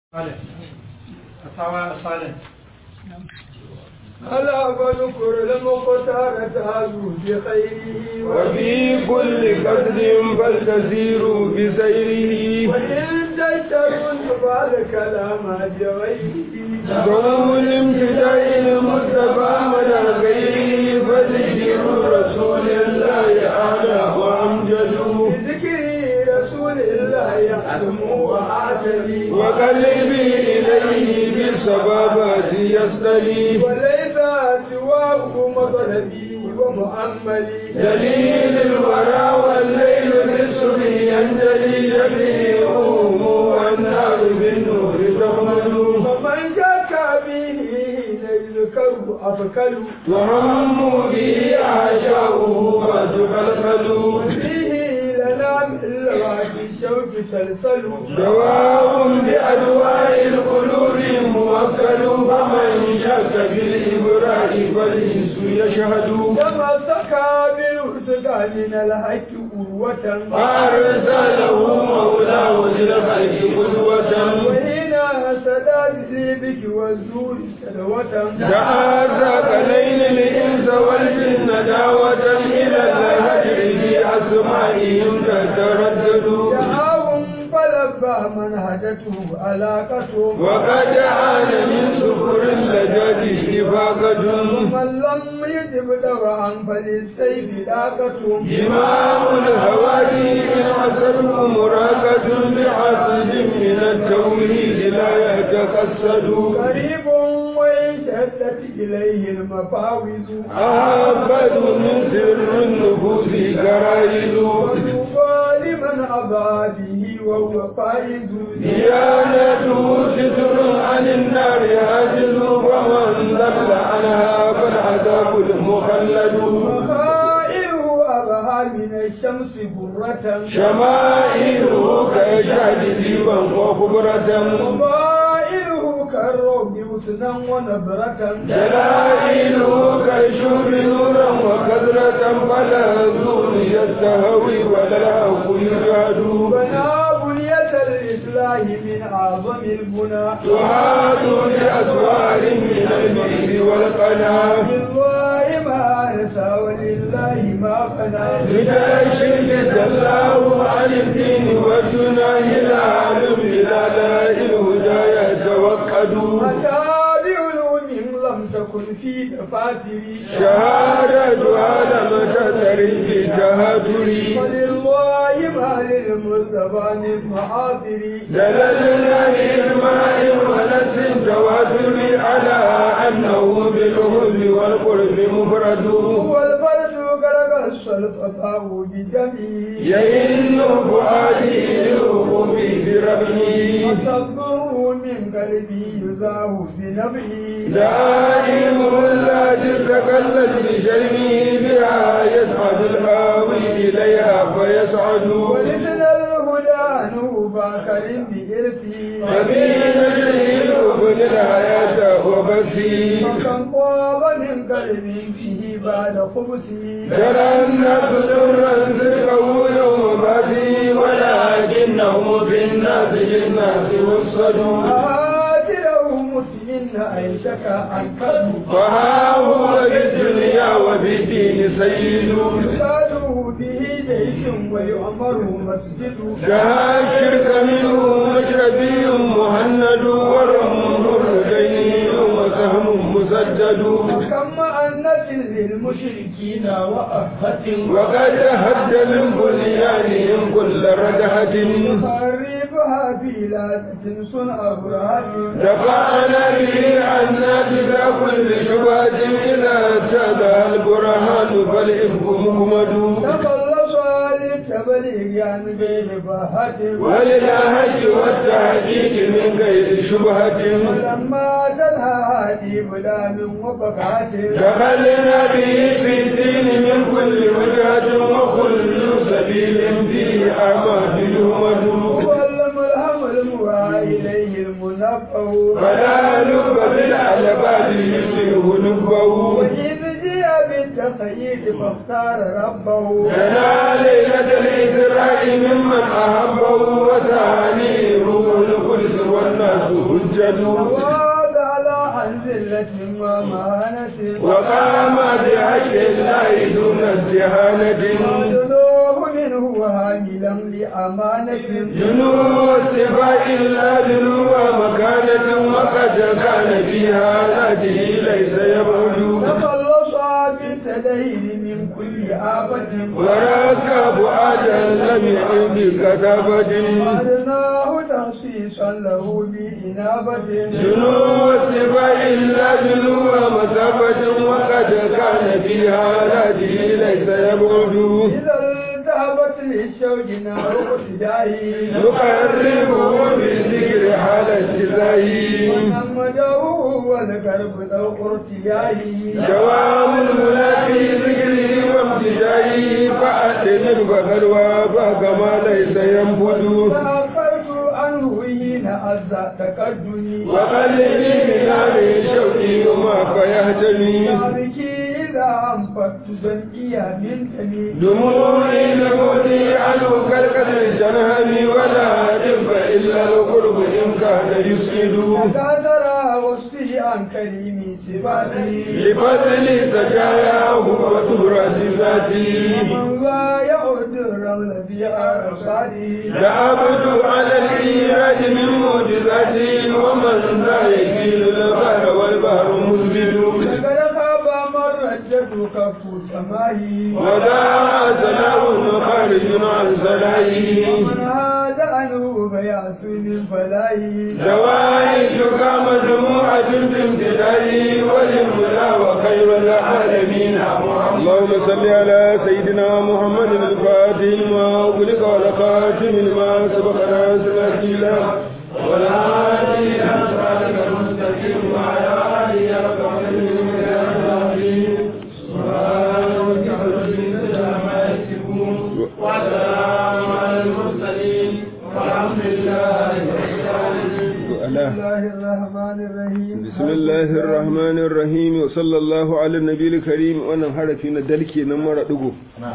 صالح أصحاب صالح ألا فنكر المختار تهزو بخيره وفي كل قصد فلتسير بسيره وإن تشترون فالكلام بغيره ذو الامتداء المصطفى من غيره فذكر رسول الله أعلى وأمجد بذكر رسول الله يحكم وأعتدي وقلبي إليه بالسبابات يصطلي وليس سواه مطلبي ومؤملي دليل الورى والليل بالصبح ينجلي جميعهم والنار بالنور تحمل فمن شك به يذكر أفكل وهم به أعشاؤه فتخلخل فيه لنا من لوعة الشوك سلسل دواء بأدواء القلوب موكل فمن شك بالإبراء فالإنس يشهد تمسك بالارتقى من الحق قوة فأرسله مولاه للخلق قدوة وهنا سداد ذيبك والزور سلوة تعاذى ليل الإنس والجن دعوة إلى الهجر في أسمائهم تتردد دعاهم فلبى منهجته علاقته وقد عان من سكر اللجاج إفاقة ومن لم يجب دواء فللسيف لاقته إمام الهوادي إن حسنه مراقة بحسب من التوحيد لا يتقصد قريب وإن شدت إليه المفاوز أعبد من سر النفوس كرائد وطوبى لمن أبى به وهو فائز ديانته ستر عن النار هاجز ومن ضل عنها فالعذاب المخلد وخائره أبها من الشمس برة شمائله كشهد ديبا وخبرة وضائره كالروض حسنا ونبرة جلائله كالشهر نورا وكثرة فلا زور يستهوي ولا الحق يجاد بنى بنية الإصلاح من أعظم البنى تعاد بأسوار من البئر والقنا بالله ما نسى ولله ما فنى لدى الشرك الله عن الدين والجناه العالم إلى لا الهدى يتوكد متابع علوم لم تكن في دفاتري شهادة على متتر في تهاتري ولله ما للمصطفى من محاضري دللنا بإجماع ونفس تواتر على أنه بالهز والقرب مفرد هو الفرد غرق الصلفة بجميع يئن فؤادي للوقوف بربه وصبه من قلبي يزاه بنبعي دائم الذي تكلت بشرمه بها يسعد الهاوي إليها فيسعد ولسن الهدى نوبا كريم بإرثي ففي نجره ابن الحياة وبثي وكم طاب من قلبي فيه بعد خبثي ترى الناس درا ذكره يوم بثي ولكنه في الناس للناس وصدوا آتله مسلم عيشك عن كذب فها هو في الدنيا وفي الدين سيد يساله به جيش ويؤمر مسجد شها الشرك منه مشربي مهند ورمه رجيني وسهم مسدد وكم أنة للمشركين وأفة وقد هد من بنيانهم كل ردهة يخربها في لادة صنع أبراهيم دفعنا به عنا بذا كل شبهة إذا ابتدى البرهان فالإفك مهمد تخلص للتبليغ عن غير بهة وللهج والتحقيق من غير شبهة ولما تنهى هذه بلا من وفقات دخلنا به في الدين من كل وجهة وكل سبيل فيه أعمال يهمد هو الملهم الموعى إليه المنفع فلا لب بالألباب يسره لبه وإذ جاء للتخيير فاختار ربه لنا ليلة الإسراء ممن أحبه وثانيه القدس والناس حجة وعاد على عن ذلة ومهانة وقام بحق الله دون استهانة وجنوه منه هاملا لأمانة جنوب الصفاء إلا جنوب مكانة وقد كان فيها ذاته ليس يبعد تخلص بالتدين من كل آفة وراك فؤادا لم يعد بكتابة وعدناه تخصيصا له بإنابة جنوب الصفاء إلا جنوب مسافة وقد كان فيها ذاته ليس يبعد إذا التهبت للشوق نار اقتدائه نقربه بالذكر حال الجزائي محمده والقرب ذوق ارتياهه دوام المنافي ذكره وابتدائه فأتمر فقلوا فكما ليس ينبذ تأخرت عنه حين عز تقدمي وقلبي من هذه شوقي وما فيهتمي بك إذا أنفقت ذنبي من تمي دموعي لموتي عنه كالقدر جنهني ولا رب إلا القرب إن كان يسعد تكاثر وصفي عن كريم صفاتي لفضل سجاياه وتبرة ذاتي ومن لا يعد الرمل في عرصاتي لعبد على الإيراد من معجزاتي ومن لا يكيل البحر والبحر مزبد لقد خاب من رجت كف سماهي وذا سلام خارج عن سلائه ومن هذا عنه بيعث من فلاهي زوائدك مجموعة في امتدائي وللملا وخير العالمين اللهم صل على سيدنا محمد الفاتح ما أغلق والخاتم لما سبق ناصر الأكيلة والهادي إلى صراطك المستقيم وعلى آله حق قدره العظيم سبحان ربك رب العزة عما يصفون وسلام على المرسلين والحمد لله رب العالمين بسم الله الرحمن الرحيم بسم الله الرحمن الرحيم وصلى الله على النبي الكريم wannan harafi na dalke nan mara digo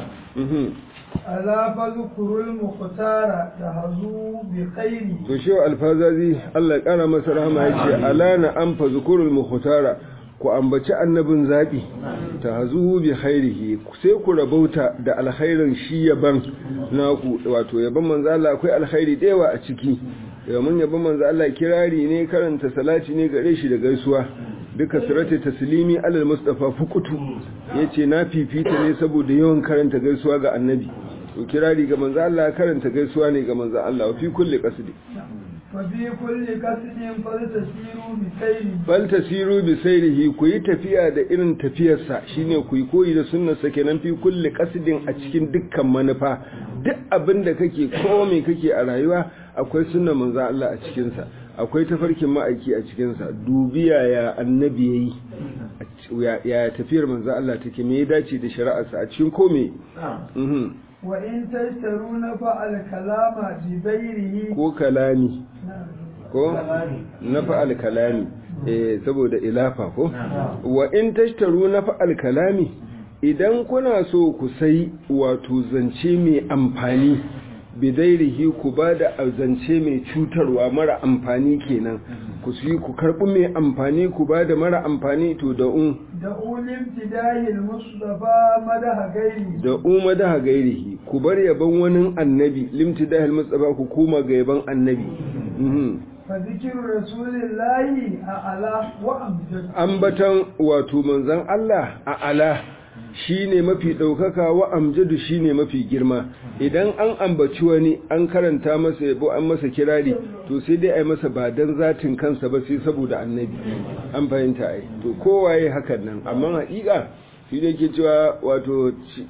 ألا فذكر المختار تهزو بخير to shi alfazazi Allah ya kara masa rahama yace alana an fa zukurul mukhtara ku ambaci annabin zabi tahzu bi khairihi sai ku rabauta da alkhairin shi yaban naku wato yaban manzo Allah akwai alkhairi da yawa a ciki mun yaban manzo Allah kirari ne karanta salati ne gare shi da gaisuwa duka sirati taslimi alal mustafa fukutu yace na fifita ne saboda yawan karanta gaisuwa ga annabi to kirari ga manzo Allah karanta gaisuwa ne ga manzo Allah fi kulli qasdi وفي كل قصد فلتسيروا بسير bal tasiru bi sayrihi ku yi tafiya da irin tafiyarsa shine ku yi koyi da sunnarsa kenan fi kulli qasdin a cikin dukkan manufa duk abin da kake ko me kake a rayuwa akwai sunnar manzo Allah a cikin sa akwai tafarkin ma'aiki a cikin sa dubiya ya annabi yayi ya tafiyar manzo Allah take me ya dace da shari'arsa a cikin kome mhm وإن تشترون فالكلام بغيره ko kalami ko na fa'al kalami eh saboda ilafa ko wa in tashtaru na fa'al kalami idan kuna so ku sai wato zance mai amfani bidairihi ku ba da zance mai cutarwa mara amfani kenan ku su ku karɓi mai amfani ku ba da mara amfani to da un دعوا لامتداه المصطفى مدح غيره da umma da gairihi ku bar yaban wani annabi limtidahil mustafa ku koma ga yaban annabi mhm فذكر رسول الله أعلى وأمجد ambatan wato manzon Allah a ala shine mafi daukaka wa amjadu shine mafi girma idan an ambaci wani an karanta masa yabo an masa kirari to sai dai ai masa ba dan zatin kansa ba sai saboda annabi an fahimta ai to kowaye hakan nan amma haƙiƙa shi da ke cewa wato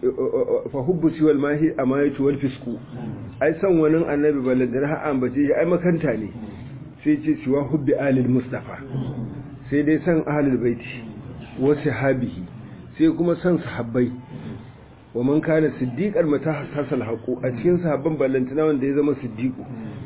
fa hubbu siwal mahi amayatu wal fisku ai san wani annabi baladar ha ambace shi ai makanta ne sai ce siwa hubbi alil mustafa sai dai san ahlul baiti wa sahabihi sai kuma san sahabbai wa man kana siddiqan mata hasal haqu a cikin sahabban ballantana wanda ya zama siddiqu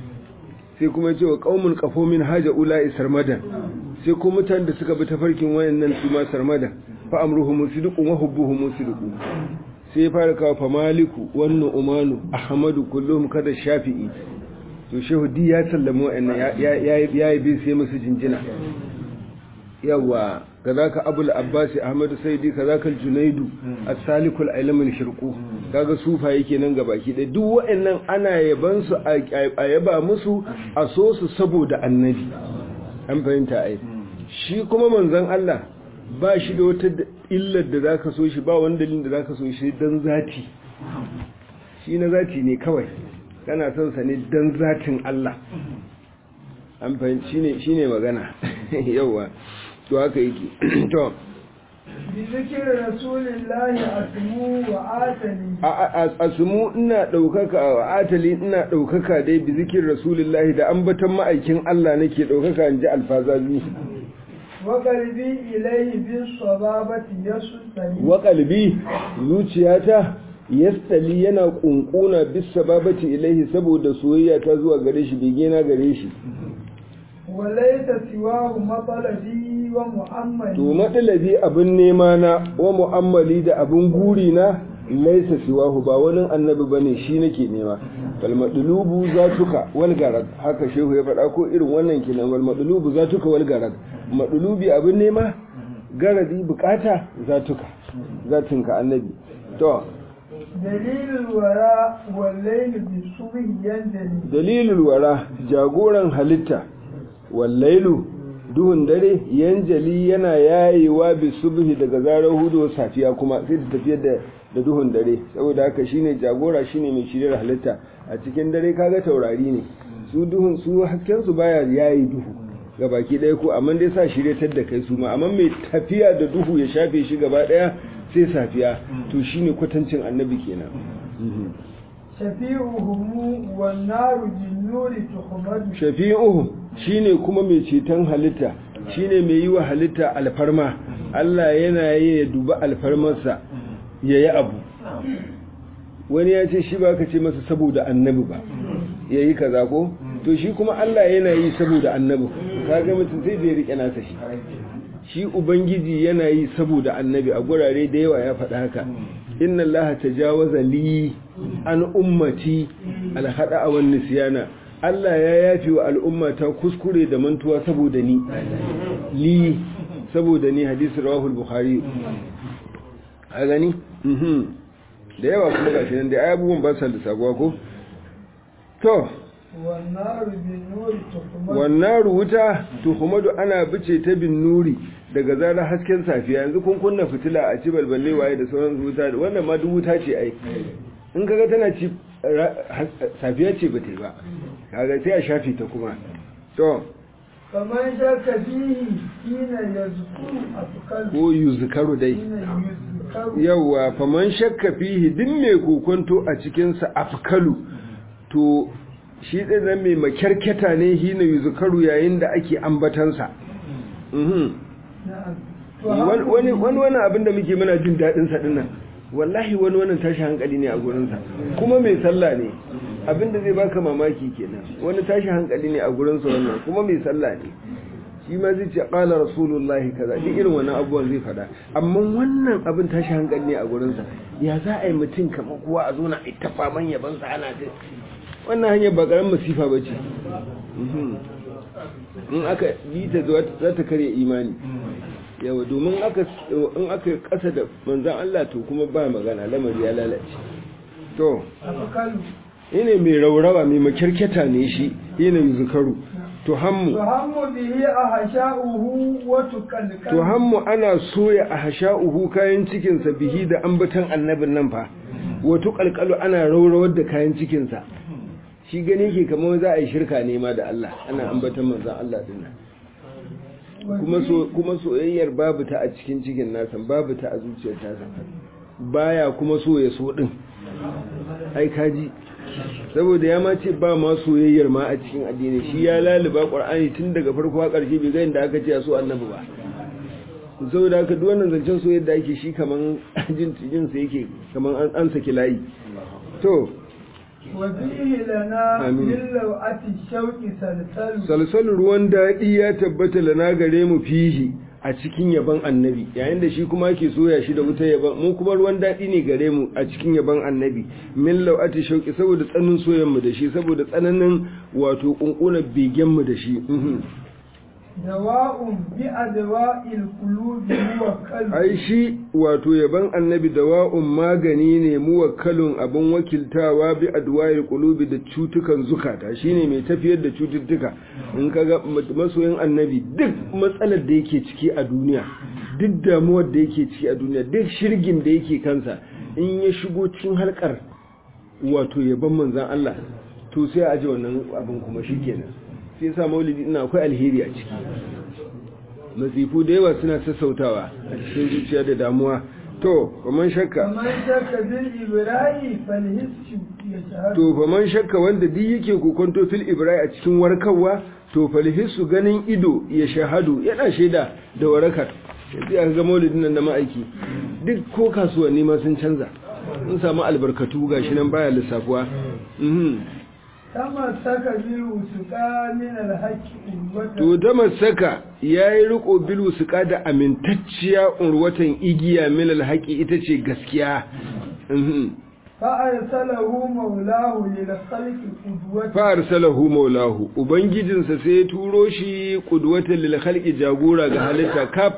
sai kuma ce wa qaumun qafo min haja ulai sarmadan sai kuma mutanen da suka bi tafarkin wayannan su ma sarmadan fa amruhu musdiqun wa hubbuhu musdiqun sai ya fara kawo fa maliku wannan umanu ahmadu kullum kada shafi'i to shehu di ya sallama wa'annan ya ya yi bin sai musu jinjina yawa kazaka abul abbas ahmadu saidi kazaka junaidu as-salikul ilmul shirqu kaga sufa yake nan gabaki dai duk wa'annan ana yaban su a yaba musu a so su saboda annabi an fahimta ai shi kuma manzon Allah ba shi da wata illar da zaka so shi ba wani dalilin da zaka so shi dan zati shi na zati ne kawai kana son sa ne dan zatin Allah an fahimci shine shine magana yawa to haka yake to bi zikri rasulillahi asmu wa atani asmu ina daukaka wa atali ina daukaka dai bi zikri rasulillahi da ambatan ma'aikin Allah nake daukaka inji alfazazi wa qalbi ilayhi bis sababati yasutani wa qalbi zuciyata yastali yana kunkuna bis sababati ilaihi saboda soyayya ta zuwa gare shi bege na gare shi walaita siwahu matsalabi wa mu'ammali to matsalabi abin nema na wa mu'ammali da abin guri na laisa siwahu ba wani annabi bane shi nake nema bal madlubu zatuka wal garad haka shehu ya faɗa ko irin wannan kenan wal madlubu zatuka wal garad madlubi abin nema garadi bukata zatuka zatinka annabi to dalilul wara wallail bi subhi yanjali dalilul wara jagoran halitta wallailu duhun dare yanjali yana yayewa bi subhi daga zarar hudu safiya kuma sai ta tafiya da da duhun dare saboda haka shine jagora shine mai shirya halitta a cikin dare kaga taurari ne su duhun su hasken su baya yayi duhu ga baki ɗaya ko amma dai sa shiryatar da kai su ma amma mai tafiya da duhu ya shafe shi gaba ɗaya sai safiya to shine kwatancin annabi kenan shafi'uhum wan naru jinnuri tuhmadu shafi'uhum shine kuma mai ceton halitta shine mai yi wa halitta alfarma Allah yana yi ya duba alfarmarsa ya yi abu wani ya ce shi ba ka ce masa saboda annabi ba ya yi kaza ko to shi kuma Allah yana yi saboda annabi kaga mutum sai bai rike nasa shi shi ubangiji yana yi saboda annabi a gurare da yawa ya faɗa haka inna allaha tajawaza li an ummati alhada wan nisyana Allah ya yafi wa al'ummata kuskure da mantuwa saboda ni li saboda ni hadisi rawahul bukhari a gani mhm da yawa kuma gashi nan da abubuwan ba sa da sabuwa ko to wan naru jinnuri tuhmadu wannan wuta tuhumadu ana bice ta bin nuri daga zarar hasken safiya yanzu kun kunna fitila a ci balballe waye da sauran wuta wannan ma duk wuta ce ai in kaga tana ci safiya ce ba ta yi ba kaga sai a shafi ta kuma to kamar shakka fihi hina yazkuru afkal ko yuzkaru dai hina yuzkaru yawa faman shakka fihi din mai kokonto a cikinsa afkalu to shi ɗin nan mai makyarketa ne hina yuzkaru yayin da ake ambatansa mhm na'am to wani wani wani abin da muke muna jin daɗin sa dinnan wallahi wani wannan tashi hankali ne a gurinsa kuma mai sallah ne abin da zai baka mamaki kenan wani tashi hankali ne a gurinsa wannan kuma mai sallah ne shi ma zai ce qala rasulullahi kaza duk irin wannan abubuwan zai faɗa amma wannan abin tashi hankali ne a gurinsa ya za a yi mutum kamar kowa a zo na ita faman yabansa ana ta wannan hanyar ba karamin masifa ba ce in aka bi ta za ta karya imani yawa domin in aka kasa da manzan Allah to kuma ba magana lamari ya lalace to afkalu ine mai raurawa mai makirketa ne shi yana yi zukaru to hammu tuhammu bihi ahsha'uhu wa tukalkal to hammu ana soya a hasha'uhu kayan cikinsa bihi da ambatan annabin nan fa wato kalkalu ana raurawar da kayan cikinsa shi gane ke kamar za a yi shirka ne ma da Allah ana ambatan manzan Allah din nan kuma so kuma soyayyar babu ta a cikin cikin nasa babu ta a zuciyar tasa baya kuma so ya so din ai kaji saboda ya ma ce ba ma soyayyar ma a cikin addini shi ya laluba qur'ani tun daga farko har ƙarshe bai ga inda aka ce a so annabi ba saboda haka duk wannan zancen soyayyar da ake shi kaman jin jin sa yake kaman an an saki layi to wa bihi lana Amin. min law'ati shauqi salsalu salsalin ruwan daɗi ya tabbata lana gare mu fihi a cikin yaban annabi yayin da shi kuma yake soya shi da wuta yaban mu kuma ruwan daɗi ne gare mu a cikin yaban annabi min lau'ati shauki saboda tsanin soyan mu da shi saboda tsananin wato kunkunan begen mu da shi dawa'un bi adwa'il qulubi muwakkal ai shi wato yaban annabi dawa'un magani ne muwakkalun abin wakiltawa bi adwa'il qulubi da cutukan zukata shine mai tafiyar da cututtuka in kaga masoyin annabi duk matsalar da yake ciki a duniya duk damuwar da yake ciki a duniya duk shirgin da yake kansa in ya shigo cikin halkar wato yaban manzon Allah to sai a ji wannan abin kuma shikenan sai yasa maulidi ina akwai alheri a ciki masifu da yawa suna sassautawa a cikin zuciya da damuwa to faman shakka kamar shakka bil ibrahi fal hissu yashhadu to faman shakka wanda duk yake kokonto fil ibrahim a cikin warkarwa to falhisu ganin ido ya shahadu yana shaida da warakar yanzu aka ga maulidin nan da ma'aiki duk ko kasuwanni ma sun canza sun samu albarkatu gashi nan baya lissafuwa mhm kama saka bil usuka min al haqqi urwatan to da masaka yayi riko bil suka da amintacciya urwatan igiya min alhaqi ita ce gaskiya mhm fa arsalahu maulahu lil khalqi qudwatan fa arsalahu maulahu ubangijinsa sai ya turo shi qudwatan lil khalqi jagora ga halitta kaf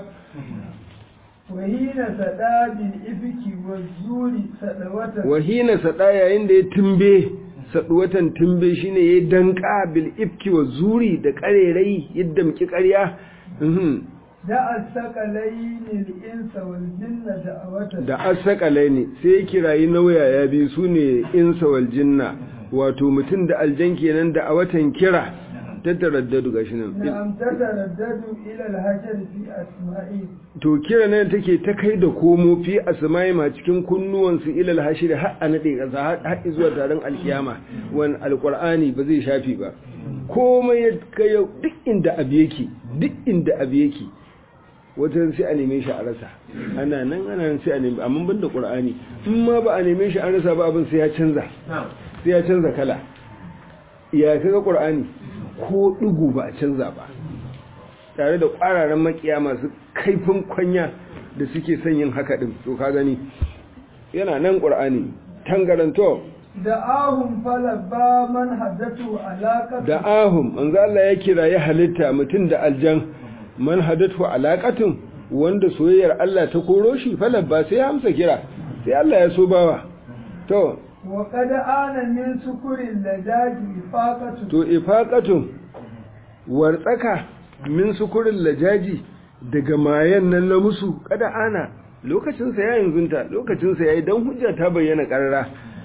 wa hina sada bil ibki wa zuri sadawatan wahina sada yayin da ya tumbe saduwatan tumbe shine ya danka bil ifki wa zuri da karerai yadda muki ƙarya mhm da asqalaini al insa wal jinna da'awatan da asakalai ne sai ya kirayi nauya ya bi su ne insa wal jinna wato mutum da aljan kenan da a watan kira ta taraddadu gashi nan na'am tataraddadu ila al hajar fi asma'i to kira nan take ta kai da komo fi asma'i ma cikin kunnuwansu ilal hashir har a nade kasa har zuwa taron alkiyama wan alqur'ani ba zai shafi ba komai ya kai duk inda abu yake duk inda abu yake wajen sai a neme shi a rasa ana nan ana nan sai a neme amma banda qur'ani in ma ba a neme shi an rasa ba abin sai ya canza sai ya canza kala ya kaga qur'ani ko dugu ba a canza ba tare da ƙwararren makiya masu kaifin kwanya da suke son yin haka din to ka gani yana nan qur'ani tangaranto da ahun falabba man haddatu alaqatu da ahum manzo Allah ya kira ya halitta mutum da aljan man hadatu alaqatun wanda soyayyar Allah ta koro shi falabba sai ya amsa kira sai Allah ya so bawa to wa qad ana min sukurin lajaji ifaqatu to ifaqatun wartsaka min sukurin lajaji daga mayan nan na musu kada ana lokacinsa ya yanzunta lokacinsa ya yi don hujja ta bayyana ƙarara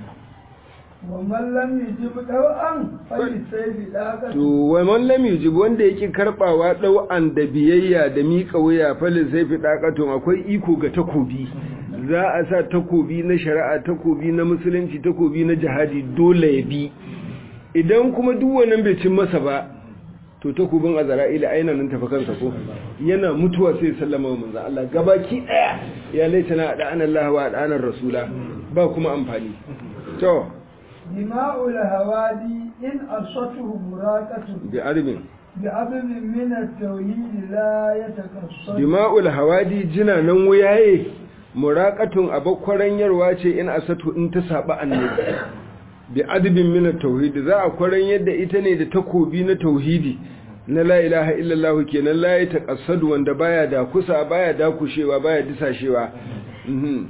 wa man lam yujib daw'an fali sayfi daqatu to wa man lam yujib wanda yake karbawa dau'an da biyayya da mika wuya falin sai fi daqatun akwai iko ga takobi za a sa takobi na shari'a takobi na musulunci takobi na jihadi dole ya bi idan kuma duk wannan bai cin masa ba to takobin azra'ila aina nan tafi kansa ko yana mutuwa sai sallama wa manzo Allah gabaki daya ya laitana da anallahu wa da anar rasula ba kuma amfani to dima'ul hawadi in asatuhu muraqatu bi arbin bi abin min at-tauhid la yatakassar dima'ul hawadi jina nan wuyaye muraqatun abakwaran yarwa ce in asatu in ta saba annabi bi adbin min at-tauhid za a kwaran yadda ita ne da takobi na tauhidi na la ilaha illallah kenan la ya taqassadu wanda baya da kusa baya da kushewa baya disashewa mhm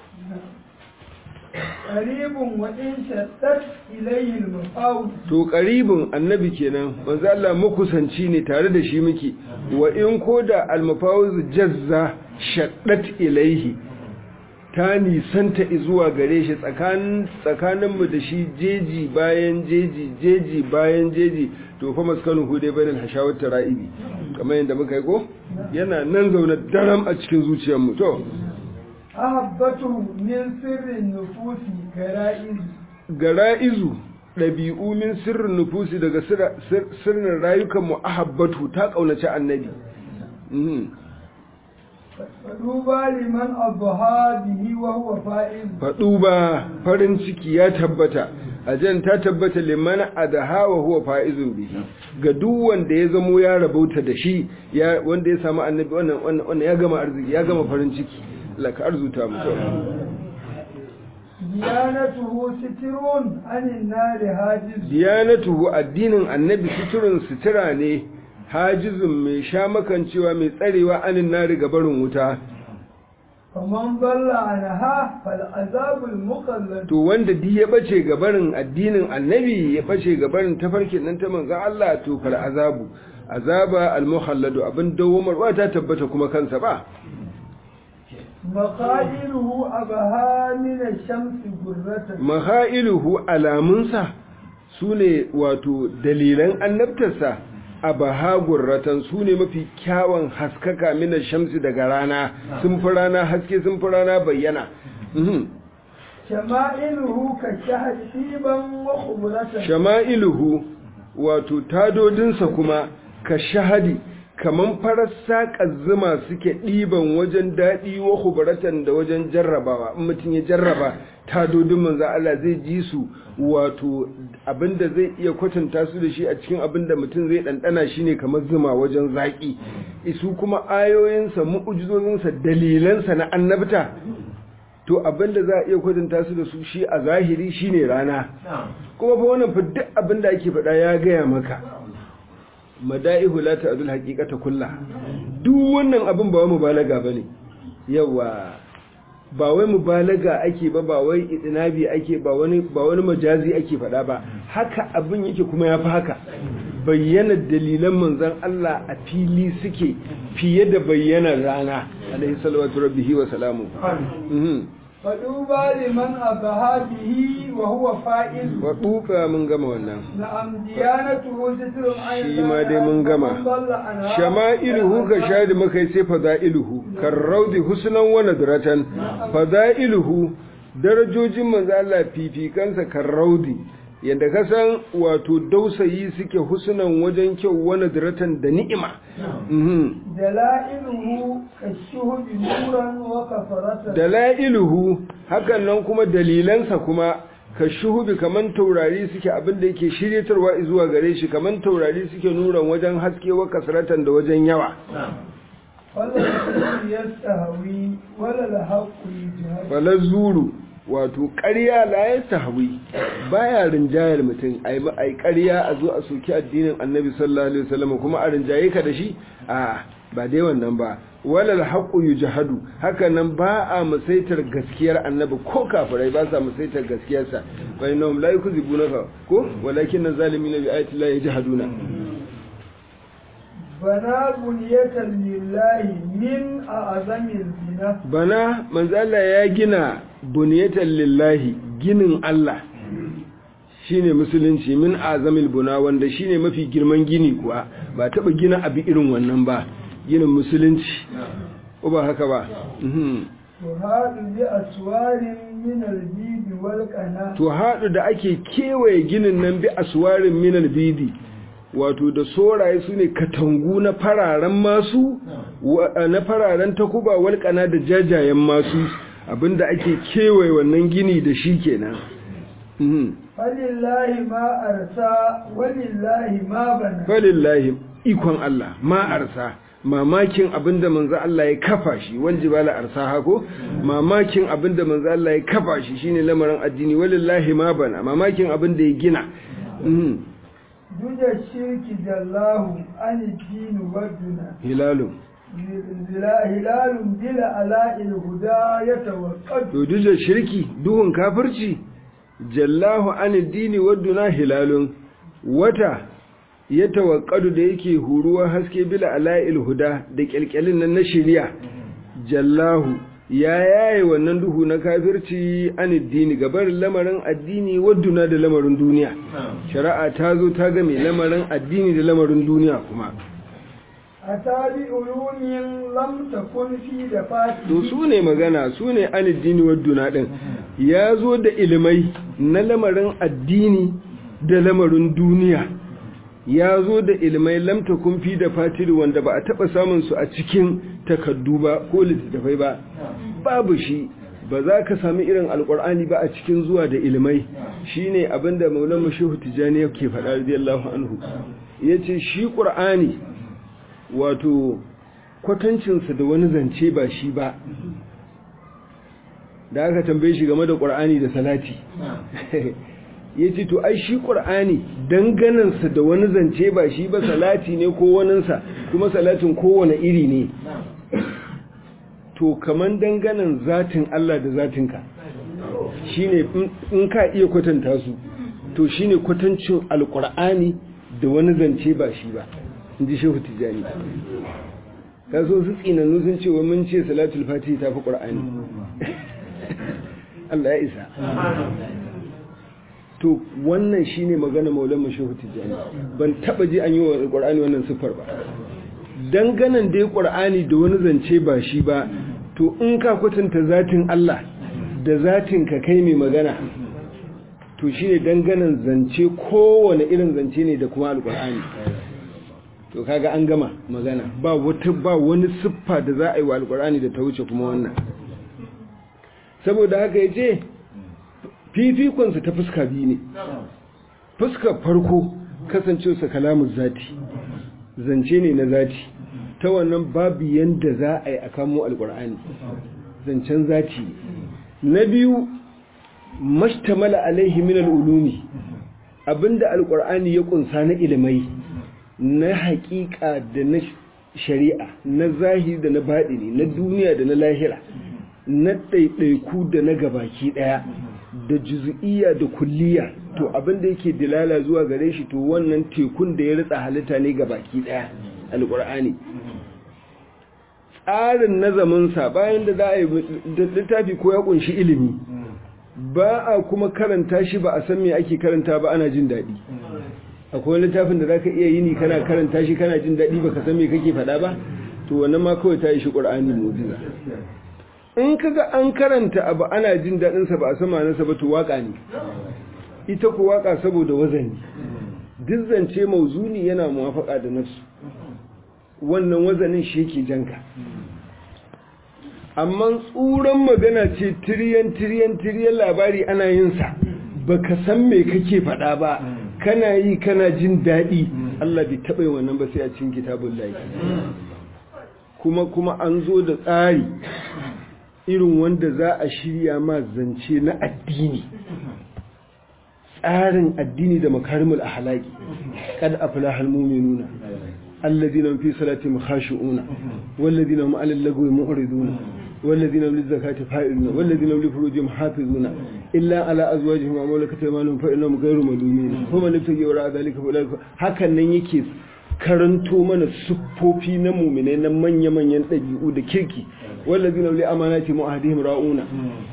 qaribun wa in shattat ilayhi al-mafawd to qaribun annabi kenan manzo Allah makusanci ne tare da shi muke wa in koda al-mafawz jazza shaddat ilaihi ta nisanta zuwa gare shi tsakanin tsakaninmu da shi jeji bayan jeji jeji bayan jeji to fa maskanu hude bainal hashawat tara'ibi kamar yadda muka yi ko yana nan zaune daram a cikin zuciyarmu to ahabbatu min sirrin nufusi gara'iz gara'izu ɗabi'u min sirrin nufusi daga sirra- sir- sirrin rayukanmu ahabbatu ta ƙaunaci annabi Mhm. faduba liman adha bihi wa huwa fa'iz faɗu ba farin ciki ya tabbata aljanna ta tabbata liman adaha wa huwa faizun bihi ga duk wanda ya zamo ya rabauta da shi ya wanda ya samu annabi wannan wannan wannan ya gama arziki ya gama farin ciki Allah ka arzuta mu diyanatuhu sitirun anin nari hajiz diyanatuhu addinin annabi suturun sutura ne hajizun mai sha makancewa mai tsarewa anin nari ga barin wuta faman balla anha fal azabul muqallad to wanda di ya bace ga barin addinin annabi ya bace ga barin tafarkin nan ta manzon Allah to fal azabu azaba al muhalladu abin dawomarwa ta tabbata kuma kansa ba maqadiruhu abaha min ash-shamsi gurratan mahailuhu alamunsa su ne wato dalilan annabtarsa a bahagurratan su ne mafi kyawun haskaka mina shamsi daga rana sun fi rana haske sun fi rana bayyana Mhm. shama'iluhu ka shahad tiban wa khumratan shama'iluhu wato tadodinsa kuma ka shahadi kaman farar saƙar zuma suke ɗiban wajen daɗi wa hubaratan da wajen jarrabawa in mutum ya jarraba tadodin manzo Allah zai ji su wato abinda zai iya kwatanta su da shi a cikin abinda mutum zai ɗanɗana shi ne kamar zuma wajen zaƙi isu kuma ayoyinsa mu'ujizozinsa dalilansa na annabta to abinda za a iya kwatanta su da su shi a zahiri shine rana kuma fa wannan fa duk abinda ake faɗa ya gaya maka mada'ihu la ta'dul haqiqata kulla duk wannan abin ba wai mubalaga bane yawa ba wai mubalaga ake ba ba wai idinabi ake ba wani ba wani majazi ake faɗa ba haka abin yake kuma yafi haka bayyana dalilan manzon Allah a fili suke fiye da bayyanar rana alaihi salatu rabbihi wa salamu mhm faduba liman abaha bihi wa huwa fa'iz wa duka mun gama wannan na'am diyanatuhu sitrun anin shi ma dai mun gama shama'iluhu ka shadi makai sai fada'iluhu karraudi husnan wa nadratan fada'iluhu darajojin manzo Allah fifikansa karraudi yanda ka san wato dausayi suke husnan wajen kyau wa nadratan da ni'ima mhm dala'iluhu kashuhudi nuran wa kafaratan dala'iluhu hakan nan kuma dalilansa kuma ka shuhubi kaman taurari suke abinda yake shiryatarwa zuwa gare shi kaman taurari suke nuran wajen haske wa kasratan da wajen yawa والذي يستهوي ولا الحق يجهد fala zuru wato ƙarya la ya tahwi baya rinjayar mutum ai ma ai ƙarya a zo a soki addinin annabi sallallahu alaihi wasallam kuma a rinjaye ka da shi a ba dai wannan ba walal haqqu yujhadu haka nan ba a musaitar gaskiyar annabi ko kafirai ba sa musaitar gaskiyarsa fa innahum la yukzibunaka ko walakin zalimina bi ayati la yajhaduna بنا بنية لله من أعظم الزنا bana manzo Allah ya gina buniyatan lillahi ginin Allah shine musulunci min azamil buna wanda shine mafi girman gini kuwa ba taba gina abi irin wannan ba ginin musulunci ko ba haka ba mhm وهذا بأسوار من البيد والقناة to haɗu da ake kewaye ginin nan bi aswarin minal bidi wato da soraye su ne katangu na fararen masu wa- na fararen takuba walƙana da jajayen masu abinda ake kewaye wannan gini da shi kenan Mhm. فلله ما أرسى ولله ما بنى falillahi ikon Allah ma arsa mamakin abinda manzo Allah ya kafa shi wal jibala arsa hako mamakin abinda manzo Allah ya kafa shi shine lamarin addini walillahi ma bana mamakin abinda ya gina Mhm. دج الشرك جلاه عن الدين والدنا hilalun زلا- هلال بلا ألاء الهدى يتوقد to duk da shirki duhun kafirci jallahu an dini wadduna hilalun wata ya tawakkadu da yake huruwa haske bila ala'il huda da kyalkyalin nan na shari'a jallahu ya yaye wannan duhu na kafirci an dini gabar lamarin addini wadduna da lamarin duniya shari'a ta zo ta game lamarin addini da lamarin duniya kuma أتى بعلوم لم تكن في دفاته to su ne magana su ne aliddini wadduna ɗin ya zo da ilimai na lamarin addini da lamarin duniya ya zo da ilimai lamta kumfi da fatiri wanda ba a taɓa samun su a cikin takaddu ba ko littattafai ba babu shi ba za ka sami irin alkur'ani ba a cikin zuwa da ilmai shine abinda maulana shehu tijani yake faɗa radiyallahu anhu yace shi qur'ani wato kwatancinsa da wani zance ba shi ba da aka tambaye shi game da qur'ani da salati yace to ai shi qur'ani danganansa da wani zance ba shi ba salati ne ko waninsa kuma salatin kowane iri ne to kaman danganan zatin Allah da zatinka shine in ka iya kwatanta su to shine kwatancin alqur'ani da wani zance ba shi ba inji shehu tijani kaso su tsinannu sun ce wa mun ce salatul fatihi tafi qur'ani Allah ya isa to wannan shine magana maulana shehu tijani ban taba ji an yi wa qur'ani wannan siffar ba danganan dai qur'ani da wani zance ba shi ba to in ka kwatanta zatin Allah da zatin ka kai mai magana to shine danganan zance kowane irin zance ne da kuma alqur'ani to kaga an gama magana ba wata ba wani siffa da za a yi wa alqur'ani da ta wuce kuma wannan saboda haka yace fifikonsa ta fuska biyu ne fuskar farko kasancewarsa kalamun zati zance ne na zati ta wannan babu yanda za a yi a kamo alkur'ani zancen zati na biyu mashtamala alaihi min al'ulumi abinda alkur'ani ya kunsa na ilimai na haƙiƙa da na shari'a na zahiri da na baɗini na duniya da na lahira na ɗaiɗaiku da na gabaki ɗaya da juzu'iyya da kulliya to abinda yake dilala zuwa gare shi to wannan tekun da ya ritsa halitta ne ga baki daya alqur'ani tsarin nazaminsa bayan da za a yi littafi ko ya kunshi ilimi ba a kuma karanta shi ba a san me ake karanta ba ana jin daɗi akwai littafin da zaka iya yini kana karanta shi kana jin daɗi baka san me kake faɗa ba to wannan ma kawai ta yi shi qur'ani mu'jiza in kaga an karanta abu ana jin daɗinsa ba a sama nasa ba to waka ne ita ku waka saboda wazani duk zance mauzuni yana muwafaka da nafsu wannan wazanin shi yake janka amma tsuran magana ce tiriyan tiriyan tiriyan labari ana yin sa baka san me kake faɗa ba kana yi kana jin daɗi Allah bai taɓa yin wannan ba sai a cikin kitabun lahi kuma kuma an zo da tsari irin wanda za a shirya ma zance na addini tsarin addini da makarimul ahlaki kad aflahal mu'minuna alladhina hum fi salatihim khashi'una walladhina hum 'alal lagwi mu'riduna والذين هم للزكاة فائلون والذين هم لفروجهم حافظون إلا على أزواجهم ومولكة أيمانهم فإنهم غير ملومين فمن ابتغي وراء ذلك فأولئك هكذا yake karanto mana siffofi na muminai na manya-manyan ɗabi'u da kirki wallazi na wuli amanati mu'ahadihim ra'una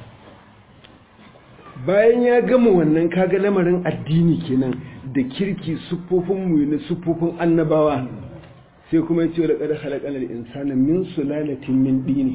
bayan ya gama wannan kaga lamarin addini kenan da kirki siffofin mu na siffofin annabawa sai kuma ya ce wa laqad khalaqal insana min sulalatin min dini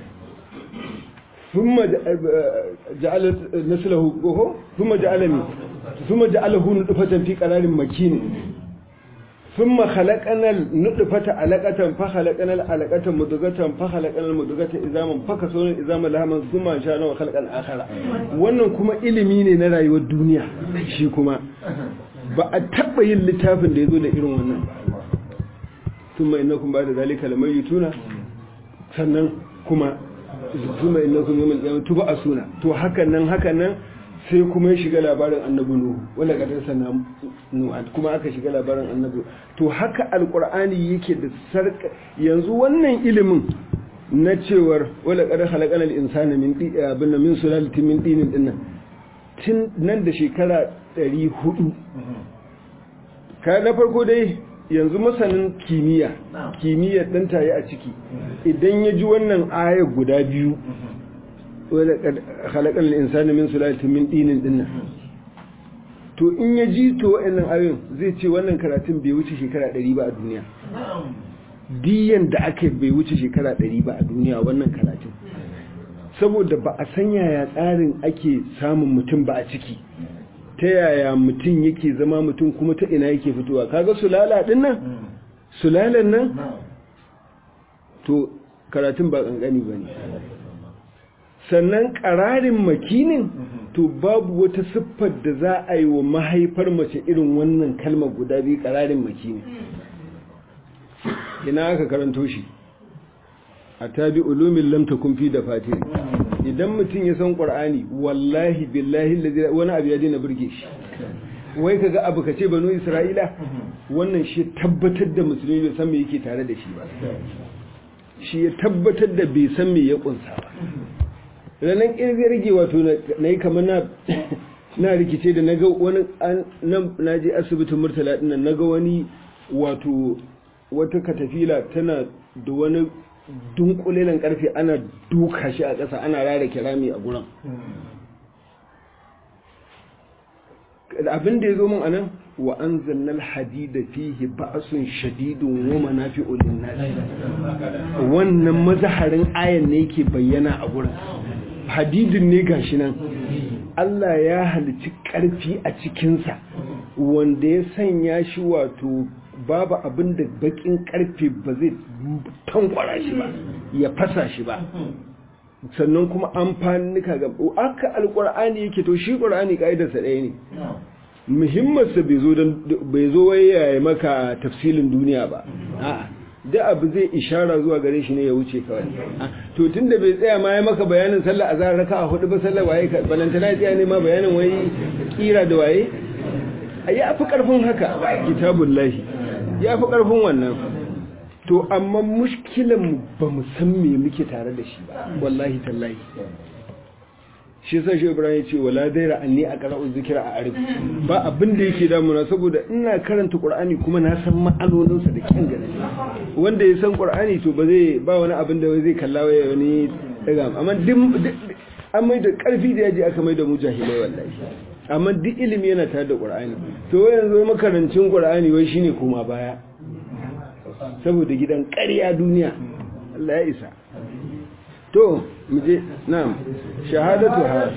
ثم جعل نسله ثم جعل ثم جعله نطفة في قرار مكين ثم خلقنا النطفة علقة فخلقنا العلقة مضغة فخلقنا المضغة إزاما فكسونا إزاما لهما ثم أنشأنا وخلقنا آخر wannan kuma ilimi ne na rayuwar duniya shi kuma ba a taɓa yin littafin da ya zo da irin wannan thumma innakum ba'da zalika lamayituna sannan kuma thumma innakum yawmal qiyamati tub'asuna to hakan nan hakan nan sai kuma ya shiga labarin annabi nuhu wala kadar sana nuhu kuma aka shiga labarin annabi to haka alqur'ani yake da sarka yanzu wannan ilimin na cewar wala kadar khalaqana al-insana min abin min sulalatin min dinin dinnan tun nan da shekara 400 ka na farko dai yanzu masanin kimiyya kimiyyar dan tayi a ciki idan ya ji wannan aya guda biyu wadda halakar insani min sulatin min dinin dinnan to in ya ji to wa'annan ayoyin zai ce wannan karatun bai wuce shekara 100 ba a duniya diyan da aka bai wuce shekara 100 ba a duniya wannan karatun saboda ba a san yaya tsarin ake samun mutum ba a ciki ta yaya mutum yake zama mutum kuma ta ina yake fitowa kaga sulala din nan sulalan nan to karatun ba kankani ba ne sannan ƙararin makinin to babu wata siffar da za a yi wa mahaifar mace irin wannan kalmar guda biyu ƙararin makini ina aka karanto shi a tabi ulumin lamta kumfi da fatiri idan mutum ya san ƙwar'ani wallahi billahi wani abu ya dina birge shi wai kaga abu kace banu isra'ila wannan shi tabbatar da musulmi bai san me yake tare da shi ba shi ya tabbatar da bai san me ya kunsa ba ranar ƙirgin rage wato na yi kamar na rikice da naga wani na je asibitin murtala ɗin naga wani wato wata katafila tana da wani dunkulelan karfe ana duka shi a ƙasa ana rara kirami a gurin abin da ya zo min anan wa an zannal hadida fihi ba'asun shadidun wa manafi'u lin-nas wannan mazaharin ayan ne yake bayyana a gurin hadidin ne gashi nan Allah ya halici karfi a cikinsa wanda ya sanya shi wato babu abin da bakin karfe ba zai tankwara shi ba ya fasa shi ba sannan kuma amfanika ga aka alkur'ani yake to shi qur'ani kaidarsa ɗaya ne muhimmansa bai zo dan bai zo waye maka tafsilin duniya ba a'a da abu zai ishara zuwa gare shi ne ya wuce kawai to tunda bai tsaya ma ya maka bayanin sallah azhar raka'a hudu ba sallah waye ka balantana tsaya ne ma bayanin wai kira da waye ya fi karfin haka kitabullahi ya fi karfin wannan to amma mushkilan mu ba mu san me muke tare da shi ba wallahi tallahi shi sa shi ibrahim ce wala daira anni a qara'u zikra a arif ba abin da yake damuna saboda ina karanta qur'ani kuma na san ma'anonin sa da kyan gane wanda ya san qur'ani to ba zai ba wani abin da zai kalla waya wani daga amma duk an mai da karfi da yaji aka mai da mujahilai wallahi amma duk ilimi yana tare da qur'ani to yanzu makarancin qur'ani wai shine koma baya saboda gidan ƙarya duniya Allah ya isa to muje na'am shahadatuha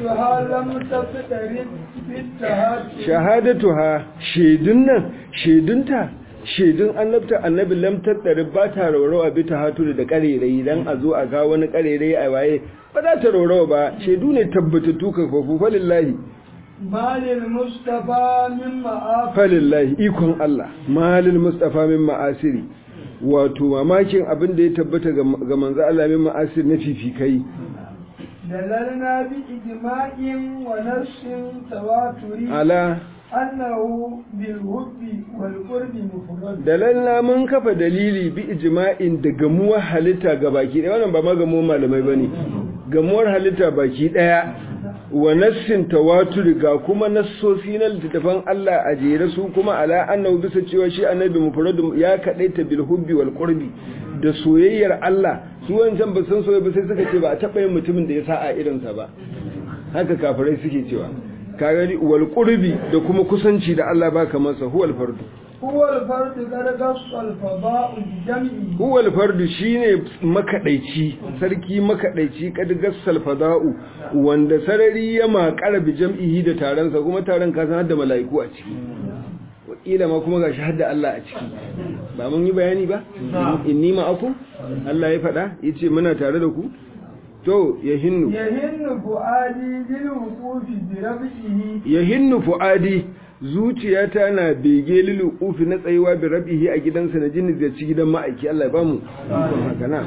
shahadatuha shedun nan shedunta shedun annabta annabi lam tattare ba ta raurawa bi ta hatu da karerai dan a zo a ga wani karerai a waye ba za ta raurawa ba shedu ne tabbatattu ka fafu falillahi malil mustafa min ma'af falillahi ikon Allah malil mustafa min ma'asiri wato mamakin abin da ya tabbata ga manzo Allah min ma'asir na fifikai dalalna bi ijma'in wa nassin tawaturi ala annahu bil hubbi wal qurbi mufrad dalalna mun kafa dalili bi ijma'in da gamuwar halitta ga baki daya wannan ba ma gamuwar malamai bane gamuwar halitta baki daya wa nassin tawatur ga kuma nassosi na littattafan Allah a jere su kuma ala annahu bisa cewa shi annabi mufradu ya kadaita bil hubbi wal qurbi da soyayyar Allah su wancan ba san soyayya ba sai suka ce ba a taba yin mutumin da ya sa a irin sa ba haka kafirai suke cewa kaga wal qurbi da kuma kusanci da Allah ba kamar sa huwal fardu huwal fardu gargas al fada'u jam'i huwal fardu shine makadaici sarki makadaici kad gassal fada'u wanda sarari ya makara bi jam'ihi da taron sa kuma taron ka san da mala'iku a ciki wakila ma kuma gashi hadda Allah a ciki ba mun yi bayani ba inni ma'akum Allah ya faɗa yace muna tare da ku to yahinnu yahinnu fuadi lil wuqufi bi rabbihi yahinnu fuadi zuciyata na bege lilu ufi na tsayuwa bi rabihi a gidansa na jini zai ci gidan ma'aiki Allah ya bamu ikon haka na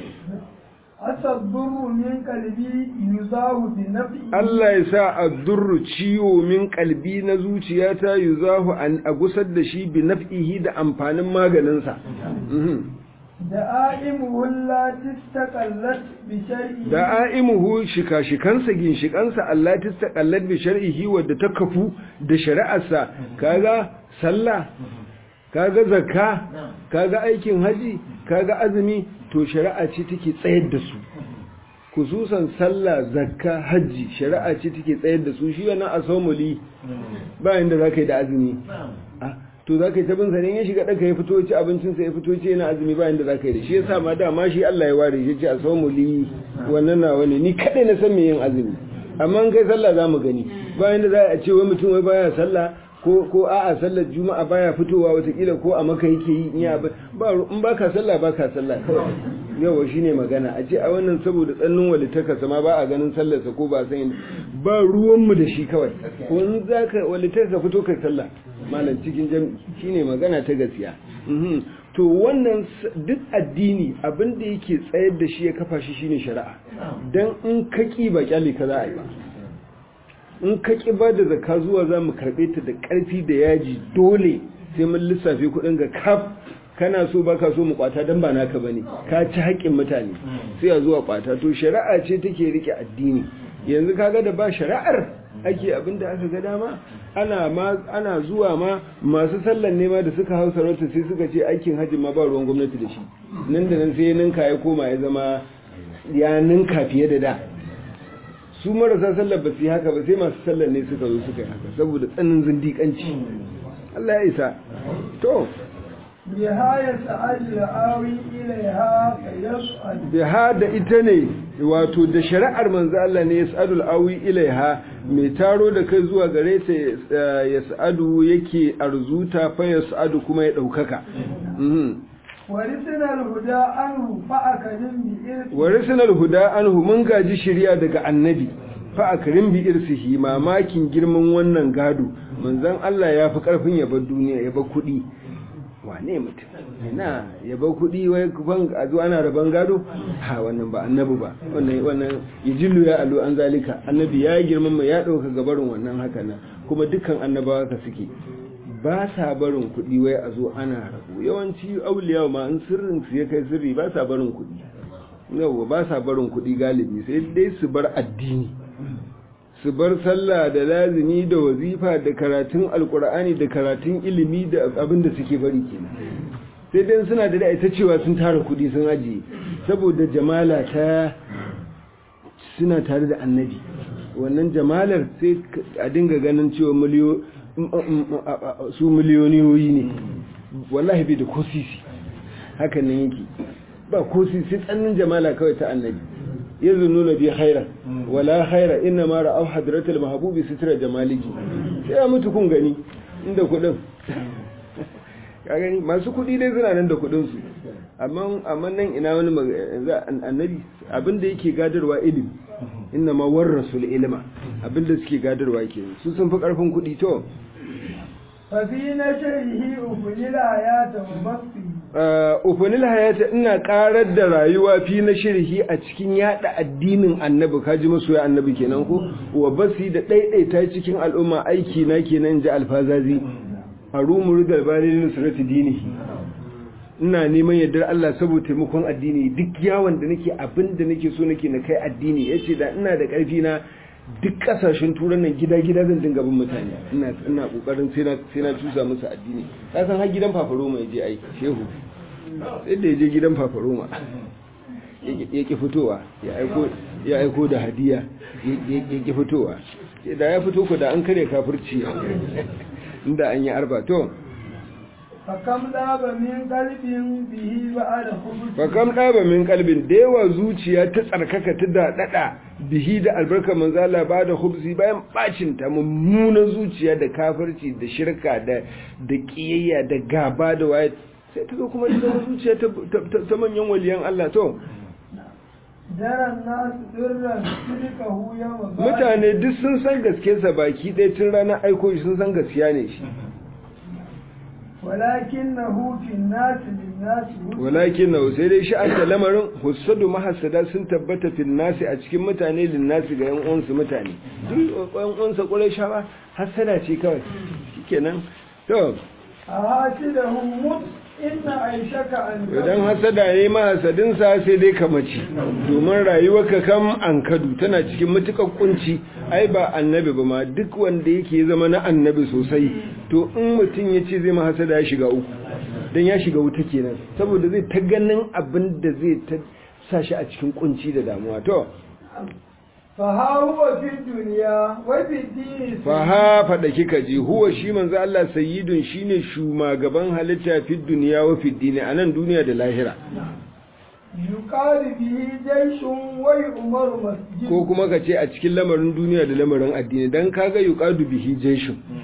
asaddurru min qalbi yuzahu bi naf'i Allah ya sa addurru ciwo min kalbi na zuciyata yuzahu an agusar da shi bi naf'ihi da amfanin maganinsa da'aimuhu allati istaqallat bi shar'i da'imuhu shika-shikansa ginshikansa Allah ta istaqallat bi shar'ihi wadda ta kafu da shari'arsa kaga sallah kaga zakka kaga aikin haji kaga azumi to shari'a ce take tsayar da su kususan sallah zakka haji shari'a ce take tsayar da su shi wannan asomuli ba inda zaka yi da azumi to za ka yi tabin sanin ya shiga ɗaka ya fito ci abincinsa ya fito ci yana azumi bayan da za ka yi da shi ya sa ma dama shi Allah ya ware shi ce a samu li wannan na wani ni kaɗai na san me yin azumi amma in kai sallah za mu gani bayan da za a ce wai mutum wai baya sallah ko ko a'a sallar juma'a baya fitowa watakila ko a maka yake yi in ya ba in baka sallah baka sallah kawai yawa shine magana a ce a wannan saboda tsannin walitaka sama ba a ganin sallarsa ko ba san ba ruwanmu da shi kawai ko in zaka walitaka fito kai sallah malam cikin jami'i shine magana ta gaskiya Mhm. to wannan s- duk addini abin da yake tsayar da shi ya kafa shi shine shari'a dan in ka ki ba kyale ka za a yi ba in ka ki ba da zakka zuwa za mu karɓe ta da ƙarfi da yaji dole sai mun lissafe kuɗin ga kaf kana so baka so mu kwata dan ba naka bane ka ci haƙƙin mutane sai a zuwa kwata to shari'a ce take rike addini yanzu kaga da ba shari'ar ake abin da aka ga dama ana ma ana zuwa ma masu sallan nema da suka hau sarauta sai suka ce aikin hajji ma ba ruwan gwamnati da shi nan da nan sai ya ninka ya koma ya zama ya ninka fiye da da su marasa sallar ba su yi haka ba sai masu sallar ne suka zo suka yi haka saboda tsanin zindiƙanci Allah ya isa to بها يسعد الآوي إليها فيسعد biha da ita ne wato da shari'ar manzo Allah ne yas'adul awi ilaiha mai taro da kai zuwa gare ta eh, yas'adu yake arzuta fa yas'adu kuma ya daukaka mhm ورثنا الهدى عنه فأكرم بإرث warisinal huda anhu mun gaji shari'a daga annabi fa akrim bi irsihi mamakin girman wannan gado manzon Allah ya fi karfin ya bar duniya ya bar kuɗi wane mutum ina ya bar kuɗi wai kufan a zuwa ana raban gado ha wannan ba annabi ba wannan wannan yajillu ya alu an zalika annabi ya girmama ya dauka gabarin wannan haka nan kuma dukkan annabawa ka suke ba sa barin kuɗi wai a zo ana rabu yawanci auliya ma in sirrin su ya kai sirri ba sa barin kuɗi yawwa ba sa barin kuɗi galibi sai dai su bar addini su bar sallah da lazimi da wazifa da karatun alkur'ani da karatun ilimi da abin da suke bari kenan sai dai suna da ita cewa sun tara kuɗi sun ajiye saboda jamala ta suna tare da annabi wannan jamalar sai a dinga ganin cewa miliyo su miliyoniyoyi ne wallahi bai da ko sisi hakan nan yake ba ko sisi tsannin jamala kawai ta annabi yanzu nuna bi khaira wala khaira inna ma ra'aw hadratul mahbubi sitra jamaliki sai ya mutu kun gani inda kudin ka gani masu kudi dai suna nan da kudin su amma amma nan ina wani mag- za- annabi abinda yake gadarwa ilimi inna ma warrasul ilma abinda suke gadarwa ke su sun fi karfin kudi to ففي نشره أفني الحياة وبسطه Uh, ufanil hayata ina karar da rayuwa fi na shirhi a cikin yada addinin annabi kaji masoya annabi kenan ko wa basi da daidaita cikin al'umma aiki na kenan ji alfazazi harumu rigal bani nusrati dinihi ina neman yardar Allah saboda taimakon addini duk yawon da nake abin da nake so nake na kai addini yace da ina da karfi na duk kasashen turan nan gida-gida zan dinga bin mutane ina ina kokarin sai na sai na tusa musu addini ka san har gidan fafaroma ya je ai shehu sai da ya je gidan fafaroma ya ki fitowa ya aiko ya aiko da hadiya ya ki fitowa sai da ya fito ko da an kare kafirci inda an yi arba to فكم ذاب من قلب به بعد خبث fakam ɗaba min kalbin da yawa zuciya ta tsarkaka ta daɗaɗa bihi da albarkar manzala ba da hubsi bayan bacin ta mummunan zuciya da kafirci da shirka da da ƙiyayya da gaba da waye sai ta zo kuma ta zama zuciya ta, ta- ta manyan waliyan Allah to جرى الناس درا صدقه يوم بعد mutane duk sun san gaskiyarsa baki ɗaya tun ranar aiko shi sun san gaskiya ne shi ولكنه في الناس للناس هدى walakin na sai dai sha'anta lamarin hussadu mahassada sun tabbata fil nasi a cikin mutane lin nasi ga yan uwansu mutane duk yan uwansa ƙurai shawa hassada ce kawai shikenan to أحاسده مت إن عيشك أن idan hassada ne mahassadin sa sai dai ka mace domin rayuwarka kam an kadu tana cikin mutukar kunci ai ba annabi ba ma duk wanda yake zama na annabi sosai to in mutum ya ce zai mahasada ya shiga uku don ya shiga wuta kenan saboda zai ta ganin abin da zai ta sa shi a cikin kunci da damuwa to فها هو في الدنيا وفي الدين fa ha fada kika ji huwa shi manzo Allah sayyidun shine shugaban halitta fi duniya wa fi dini anan duniya da lahira يقال به جيش ويؤمر مسجد ko kuma ka ce a cikin lamarin duniya da lamarin addini dan kaga yuqadu bihi jaishun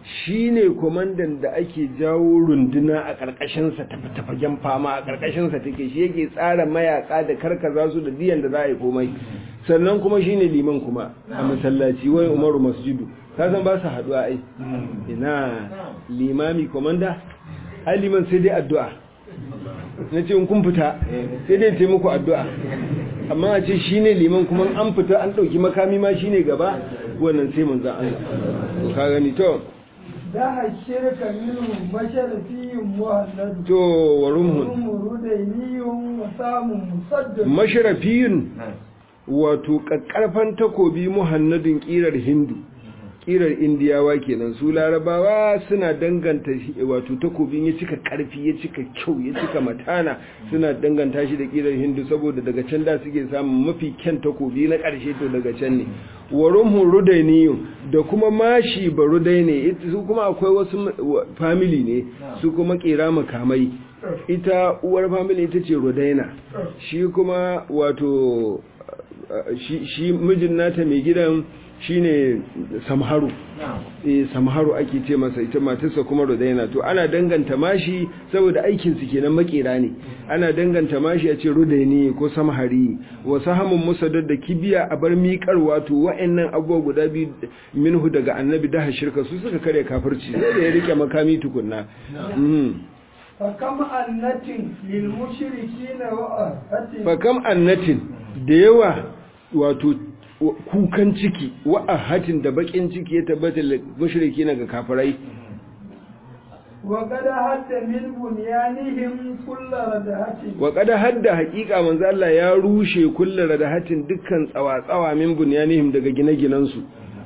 shine komandan da ake jawo runduna a ƙarƙashinsa tafagen fama a ƙarƙashinsa take shi yake tsara mayaka da karkaza su da diyan da za a yi komai sannan kuma shine liman kuma a masallaci wai umaru masjidu ka san ba su haɗuwa ai ina limami komanda ai liman sai dai addu'a na ce in kun fita sai dai ce muku addu'a amma a ce shine liman kuma an fita an ɗauki makami ma shine gaba wannan sai mun za Allah to ka gani to da shirka minhum masharafiyun muhalladu to warumhun murudainiyun wa samun musaddad masharafiyun wato kakkarfan takobi muhannadin kirar hindu kirar indiyawa kenan su larabawa suna danganta shi wato takobin ya cika karfi ya cika kyau ya cika matana suna danganta shi da kirar hindu saboda daga can da suke samun mafi kyan takobi na karshe to daga can ne warumhun rudainiyun da kuma mashi ba rudai ne su kuma akwai wasu family ne su kuma kera makamai ita uwar family ita ce rudaina shi kuma wato shi mijin nata mai gidan shine samharu eh samharu ake ce masa ita matarsa kuma rudaina to ana danganta mashi saboda aikin su kenan makera ne ana danganta mashi a ce rudaini ko samhari wa sahamun musaddad da kibiya a bar miƙar wato wa'annan abubuwa guda biyu minhu daga annabi da shirka su suka kare kafirci sai da ya rike makami tukunna fakam annatin lil mushrikina wa ahatin fakam annatin da yawa wato kukan ciki wa ahatin da bakin ciki ya tabbata mushrikina ga kafirai wa qad hatta min bunyanihim kullu radahatin wa qad hadda haqiqa manzo Allah ya rushe kullu radahatin dukkan tsawa-tsawa min bunyanihim daga gine-ginen su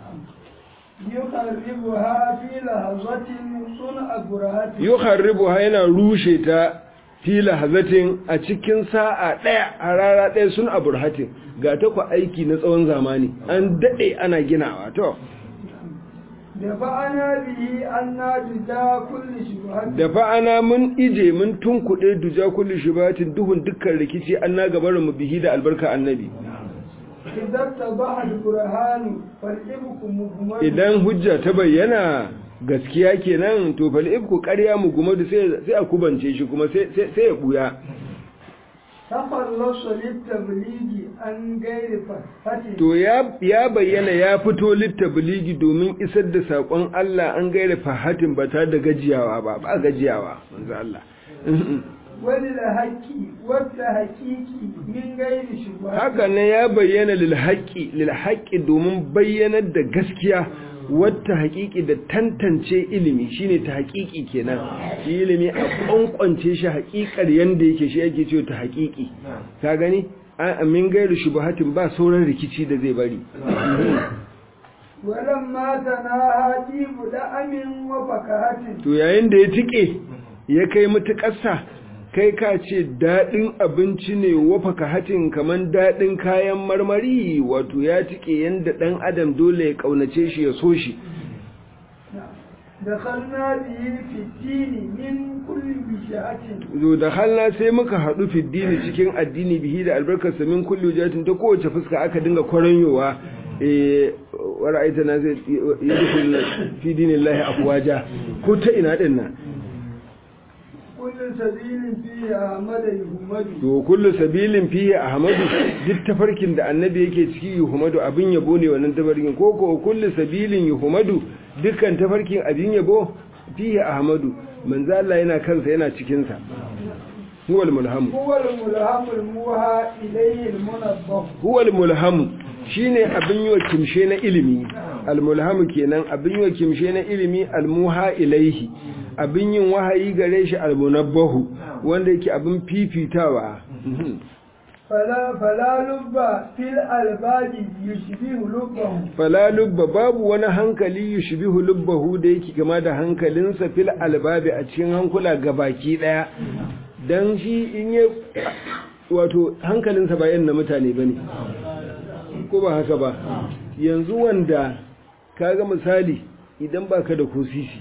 yukharribuha fi lahazatin sun'a burhatin yukharribuha yana rushe ta fi lahazatin a cikin sa'a daya a rara daya sun aburhatin ga ta ku aiki na tsawon zamani an dade ana ginawa to da fa'ana bihi an najita kulli shubhatin da fa'ana mun ije mun tunkuɗe duja kulli shubatin duhun dukkan rikici an na gabarin mu bihi da albarka annabi idan tabaha al-burhanu fal'ibku muhammad idan hujja ta bayyana gaskiya kenan to fal ibku ƙarya mu kuma da sai sai a kubance shi kuma sai sai sai ya buya tafallasa litabligi an gairi fatin to ya ya bayyana ya fito littabligi domin isar da sakon Allah an gaira fahatin ba ta da gajiyawa ba ba gajiyawa manzo Allah wani da haƙƙi wata haƙiƙi min gairi shubha haka ne ya bayyana lil haqqi lil haqqi domin bayyanar da gaskiya wata haƙiƙi da tantance ilimi shine ta haƙiƙi kenan shi ilimi a ƙwanƙwance shi haƙiƙar yanda yake shi yake ce ta haƙiƙi ka gani a min gairu shubuhatin ba sauran rikici da zai bari walamma tanaha jibu da'amin wa fakahatin to yayin da ya tike ya kai mutuƙarsa kai ka ce daɗin abinci ne wafa ka hatin kamar daɗin kayan marmari wato ya tike yadda ɗan adam dole ya ƙaunace shi ya so shi dakhalna bihi fi dini min kulli bishatin zo da halna sai muka haɗu fiddini cikin addini bihi da albarkarsa min kulli wajatin ta kowace fuska aka dinga kwaranyowa eh wara'aita na zai yadkhul fi dinillahi afwaja ko ta ina din nan kullu sabilin fihi ahmad yuhmadu to kullu sabilin fihi ahmadu duk tafarkin da annabi yake ciki yuhmadu abin yabo ne wannan tafarkin ko ko kullu sabilin yuhmadu dukkan tafarkin abin yabo fihi ahmadu manzo Allah yana kansa yana cikin sa huwal mulham huwa al-mulham al-muha ilayhi al-munabbah huwa al-mulham shine abin yi wa kimshe na ilimi al-mulham kenan abin yi wa kimshe na ilimi al-muha ilaihi abin yin wahayi gare shi al-munabbahu wanda yake abin fifitawa fala fala lubba fil albabi yushbihu lubbahu fala lubba babu wani hankali yushbihu lubbahu da yake kama da hankalinsa fil albabi a cikin hankula gabaki daya dan shi in yi wato hankalinsa ba yan na mutane bane ko ba haka ba yanzu wanda kaga misali idan baka da kosisi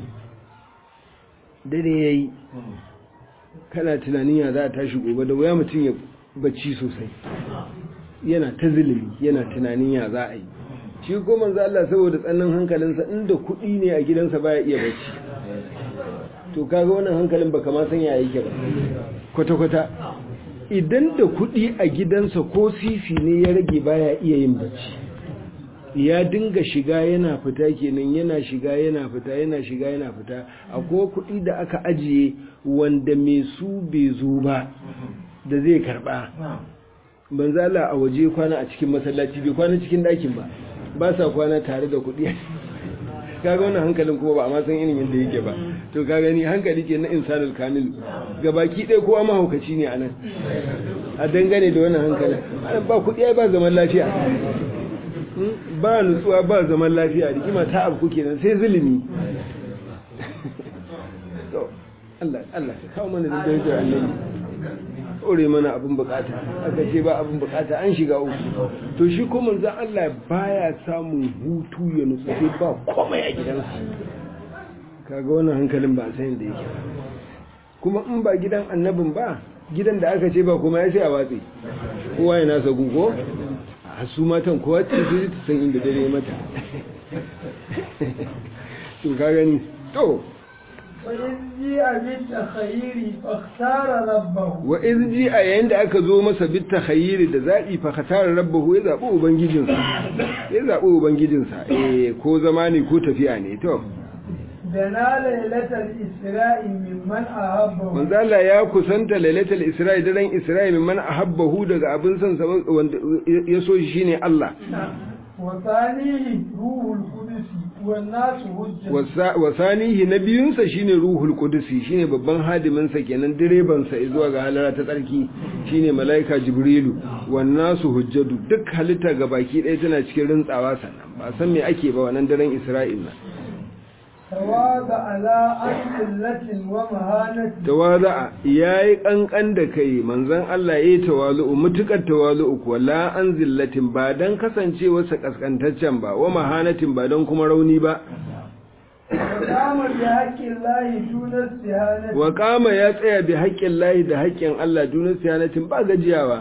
dare yayi kana tunanin ya za a tashi gobe da wuya mutum ya bacci sosai yana ta zulumi yana tunanin ya za a yi shi ko manzo Allah saboda tsannin hankalinsa inda kuɗi ne a gidansa baya iya bacci to kaga wannan hankalin baka ma san ya yake ba kwata kwata idan da kuɗi a gidansa ko sisi ne ya rage baya iya yin bacci ya dinga shiga yana fita kenan yana shiga yana fita yana shiga yana fita akwai kuɗi da aka ajiye wanda mai su bai zo ba da zai karba banza Allah a waje kwana a cikin masallaci bai kwana cikin ɗakin ba ba sa kwana tare da kuɗi kaga wannan hankalin kuma ba a ma san irin yadda yake ba to ka gani hankali ke na insanul kamil gabaki ɗaya kowa mahaukaci ne anan a dangane da wannan hankalin ba kuɗi ai ba zaman lafiya ba nutsuwa ba zaman lafiya rigima ta abu kenan sai zulumi Allah Allah ka kawo mana da darajar annabi ore mana abin bukata aka ce ba abin bukata an shiga uku to shi ko manzon Allah baya samun hutu ya nutsu sai ba komai a gidansa kaga wannan hankalin ba san da yake kuma in ba gidan annabin ba gidan da aka ce ba kuma ya sai a watsi kowa ya nasa gugo a su matan kowa ce su ta san inda dare mata to ka gani to وإذ جيء بالتخير فاختار ربه wa iz ji a yayin da aka zo masa bit takhayyir da zabi fa khatara rabbahu ya zabi ubangijinsa ya zabi ubangijinsa eh ko zamani ko tafiya ne to دنا ليلة الإسراء ممن أحبه manzo Allah ya kusanta lailatul isra'i daren isra'i mimman ahabbahu daga abin son sa wanda ya so shi shine Allah وثانيه روح القدس والناس هجة Wasa- wasanihi na biyunsa shine ruhul qudusi shine babban hadimin sa kenan direban sa zuwa ga halara ta tsarki shine malaika jibrilu wan nasu hujjadu duk halitta ga baki ɗaya tana cikin rintsawa sannan ba san me ake ba wannan daren isra'il na تواضع على أنزلة ومهانة tawada'a yayi kankan da kai manzon Allah yayi tawalu'u mutukar tawalu'u kuwa la an zillatin ba dan kasancewarsa kaskantaccen ba wa mahanatin ba dan kuma rauni ba وقام بحق الله دون استهانة wa kama ya tsaya bi haƙƙin lahi da haƙƙin Allah dunin siyanatin ba gajiyawa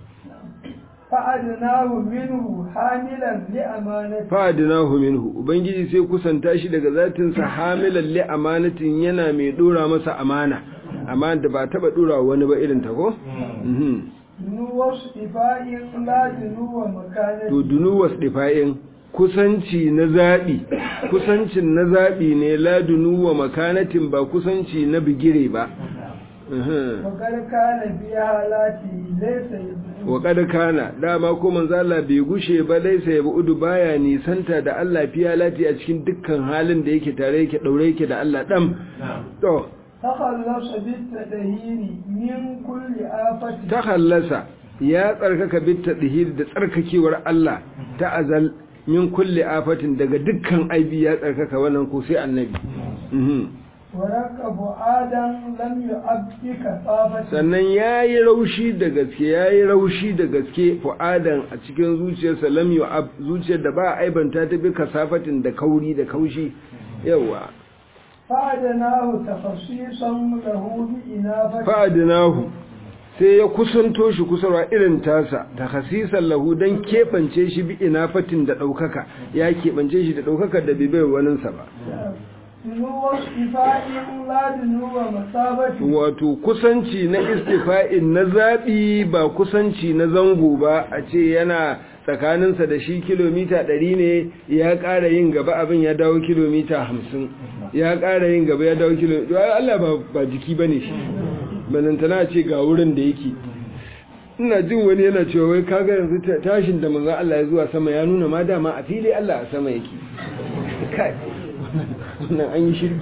فأدناه منه حاملا لأمانة fa'adinahu minhu ubangiji sai kusanta shi daga zatinsa hamilan li amanatin yana mai dora masa amana amma da ba taba dora wani ba irin ta ko Mhm. دنو اصطفاء لا دنو مكانة to dunu wasdifa'in kusanci na zabi kusancin na zabi ne la dunu wa makanatin ba kusanci na bigire ba Mhm. وقد كان في حالاته ليس يدنو wa kad kana dama ko manzo Allah bai gushe ba laisa ya budu baya nisanta da Allah fiya lati a cikin dukkan halin da yake tare yake daure yake da Allah dam to تخلص بالتدهير من كل آفة ta hallasa ya tsarkaka bitta dihir da tsarkakewar Allah ta azal min kulli afatin daga dukkan aibi ya tsarkaka wannan ko sai annabi Mhm. وركب آدم لم يعبدك طافة sannan yayi raushi da gaske yayi raushi da gaske fu'adan a cikin zuciyarsa lam yu'ab zuciyar da ba a aibanta ta bi kasafatin da kauri da kaushi yawa فأدناه تخصيصا له بإنافة fa'adinahu sai ya kusanto shi kusarwa irin tasa ta hasisan lahu don keɓance shi bi inafatin da ɗaukaka ya keɓance shi da ɗaukaka da bibai waninsa ba دنو اصطفاء لا دنو مصابة wato kusanci na istifa'in na zaɓi ba kusanci na zango ba a ce yana tsakaninsa da shi kilomita ɗari ne ya ƙara yin gaba abin ya dawo kilomita hamsin ya ƙara yin gaba ya dawo kilomita Allah ba, ba jiki ba ne shi balantana ce ga wurin da yake ina jin wani yana cewa wai kaga yanzu ta- tashin da manzon Allah ya zuwa sama ya nuna ma dama a fili Allah a sama yake kai wannan an yi shirki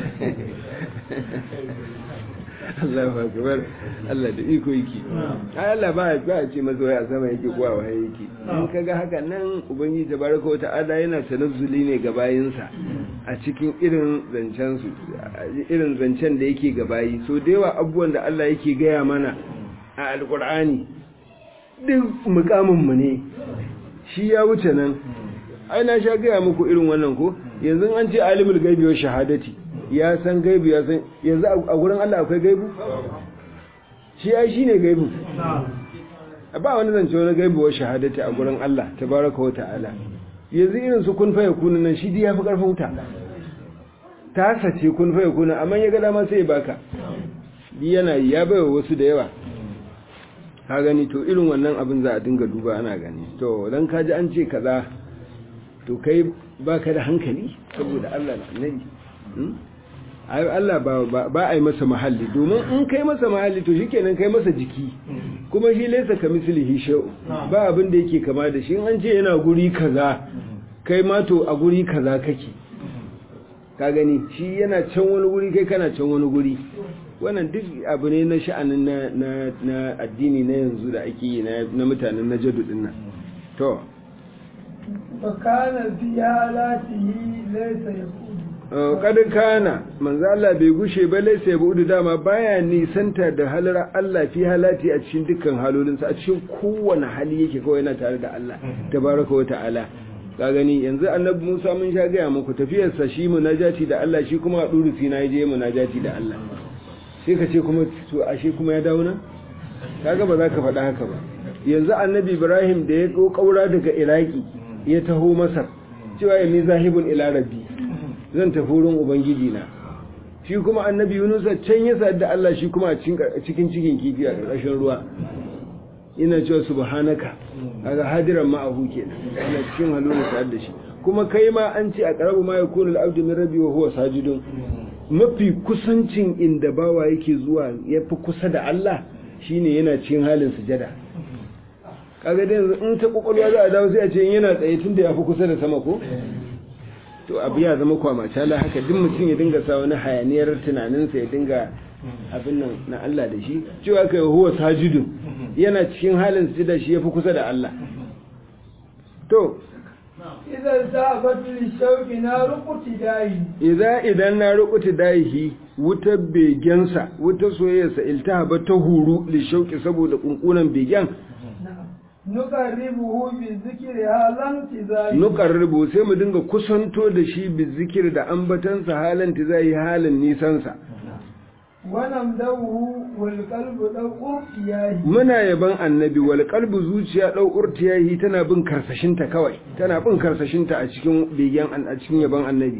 Allahu akbar Allah da iko yake ai Allah ba ya ba ya ce masa wai a sama yake ko a waye yake in kaga haka nan ubangiji tabaraka wa ta'ala yana tanazzuli ne ga bayinsa a cikin irin zancen su irin zancen da yake ga bayi so da yawa abubuwan da Allah yake gaya mana a alqur'ani duk mukamin mu ne shi ya wuce nan ai na sha gaya muku irin wannan ko yanzu an ce alimul gaibi wa shahadati ya san gaibu ya san yanzu a gurin Allah akwai gaibu shi ai shine gaibu ba wani zance wani gaibu wa shahadati a gurin Allah tabaraka wa ta'ala yanzu irin su kun faya kuna nan shi ya fi karfin wuta ta sace kun faya kuna amma ya ga dama sai ya baka yana yi ya baiwa wasu da yawa ka gani to irin wannan abin za a dinga duba ana gani to dan kaji an ce kaza to kai baka da hankali saboda Allah na nabi ai Allah ba ba ai masa mahalli domin in kai masa mahalli to shikenan kai masa jiki kuma shi laysa kamislihi shay'u ba abin da yake kama da shi in an ce yana guri kaza kai ma to a guri kaza kake ka gani shi yana can wani guri kai kana can wani guri wannan duk abu ne na sha'anin na na na addini na yanzu da ake yi na mutanen na jadu din nan to fakana fi halatihi laysa yaqudu kada kana manzo Allah bai gushe ba laysa yabudu dama baya nisanta da halar Allah fi halati a cikin dukkan halolinsa a cikin kowane hali yake kawai yana tare da Allah tabaraka wa ta'ala ka gani yanzu annabi Musa mun sha gaya muku tafiyarsa shi munajati da Allah shi kuma a duru sina je munajati da Allah sai ka ce kuma to ashe kuma ya dawo nan kaga ba za ka faɗa haka ba yanzu annabi Ibrahim da ya kaura daga Iraki ya taho Masar cewa ya ni zahibun ila rabbi zan tafi wurin ubangiji na shi kuma annabi Yunus can ya sa da Allah shi kuma a cikin cikin kifi a ƙarƙashin ruwa ina cewa subhanaka kaga hadiran ma'ahu kenan ana cikin haluna sa'ad da shi kuma kai ma an ce a qarabu ma yakunu al-abdu min rabbi wa huwa sajidun mafi kusancin inda bawa yake zuwa yafi kusa da Allah shine yana cikin halin sujada kaga dai in ta kokolwa za a dawo sai a ce yana tsaye tunda yafi kusa da sama ko to abu ya zama kwamata la haka duk mutum ya dinga sa wani hayaniyar tunaninsa ya dinga abin nan na Allah da shi cewa kai huwa sajidun yana cikin halin sujada shi yafi kusa da Allah to idan zabat li shauqi na ruquti dai idza idan na ruquti daihi wutar begensa wutar soyayyarsa iltahaba ta huru li shauqi saboda kunkunan begen nuqarribuhu bi zikri halan tizai nuqarribu sai mu dinga kusanto da shi bi zikir da ambatansa halan tizai halin nisansa wannan dawu wal qalbu dawu yahi muna yaban annabi wal qalbu zuciya dau urtiyahi tana bin karsashinta kawai tana bin karsashinta a cikin begen a cikin yaban annabi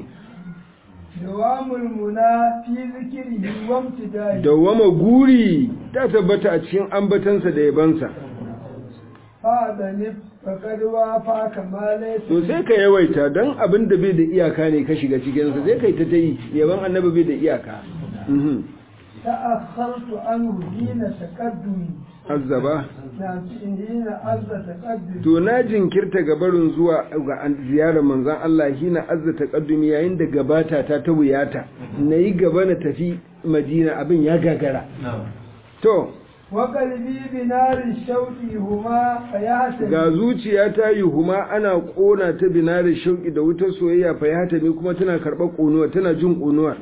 dawamul muna fi zikrihi wa imtidai dawama guri ta tabbata a cikin ambatansa da yabansa fa da ne fakad wa fa kamale to sai ka yawaita dan abin da bai da iyaka ne ka shiga cikin sa sai kai ta tayi yaban annabi bai da iyaka mhm تأخرت عنه حين تقدمي azzaba نعم حين عز تقدمي to na jinkirta gabarin zuwa ga ziyarar manzon Allah hina azza taqaddumi yayin da gabata ta ta wuyata nayi gaba na tafi Madina abin ya gagara to وقلبي بنار الشوق هما فيهتم ga zuciya ta yi huma ana kona ta binari shauki da wutar soyayya fa ya hatami kuma tana karɓar ƙonuwa tana jin ƙonuwa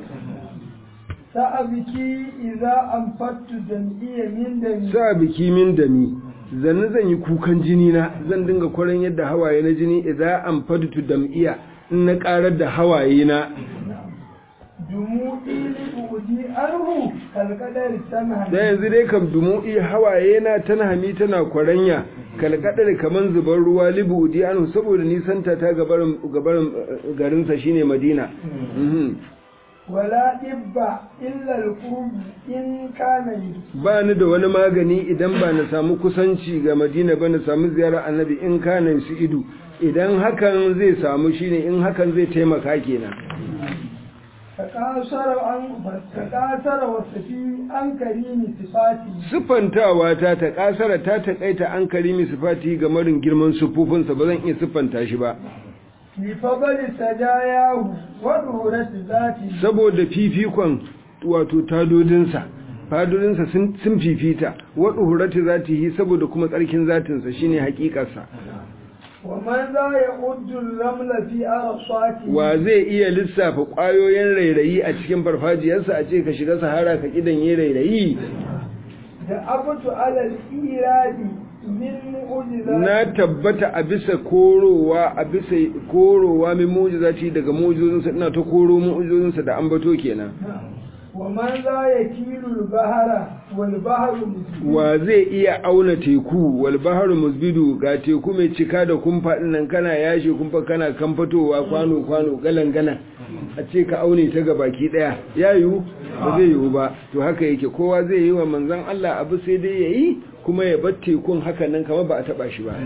سأبكي إذا أنفدت دمعي من دمي sa biki min dami zanni zan yi kukan jini na zan dinga kwaran yadda hawaye na jini idan an fadtu dam'iya in na karar da hawaye na دموعي لأودي أنه كالقدر سمها da yanzu dai kam dumu'i hawaye na tana hami tana kwaranya kalkadar kaman zubar ruwa libu udi anu saboda nisanta ta gabarin gabarin eh, garinsa shine madina Mhm. ولا إب إلا القرب إن كان يرسل ba ni da wani magani idan ba na samu kusanci ga madina ba na samu ziyarar annabi in kana su ido idan hakan zai samu shine in hakan zai taimaka kenan تقاصر عن تقاصر وصفي عن كريم صفاتي siffantawa ta ta kasara ta takaita an karimi sifati ga marin girman sufufinsa ba zan iya siffanta shi ba لفضل سجاياه وظهورة ذاته saboda fifikon wato tadodinsa fadodinsa sun sun fifita wa duhurati zatihi saboda kuma tsarkin zatinsa shine hakikarsa ومن ذا يعد الرمل في أرصاته wa zai iya lissafa ƙwayoyin rairayi a cikin farfajiyarsa a ce ka shiga sahara ka kidan yi rairayi دعبت على الإيراد من معجزات na tabbata a bisa korowa a bisa korowa min mu'jizati daga mu'jizozinsa ina ta koro mu'jizozinsa da ambato kenan ومن لا يكيل البحر والبحر مسجد wa zai iya auna teku wal baharu musbidu ga teku mai cika da kumfa nan kana yashe kumfa kana kan fitowa kwano kwano galan galan a ce ka aune ta ga baki daya ya yiwu ba zai yiwu ba to haka yake kowa zai yi wa manzon Allah abu sai dai yayi kuma ya bar tekun haka nan kamar ba a taba shi ba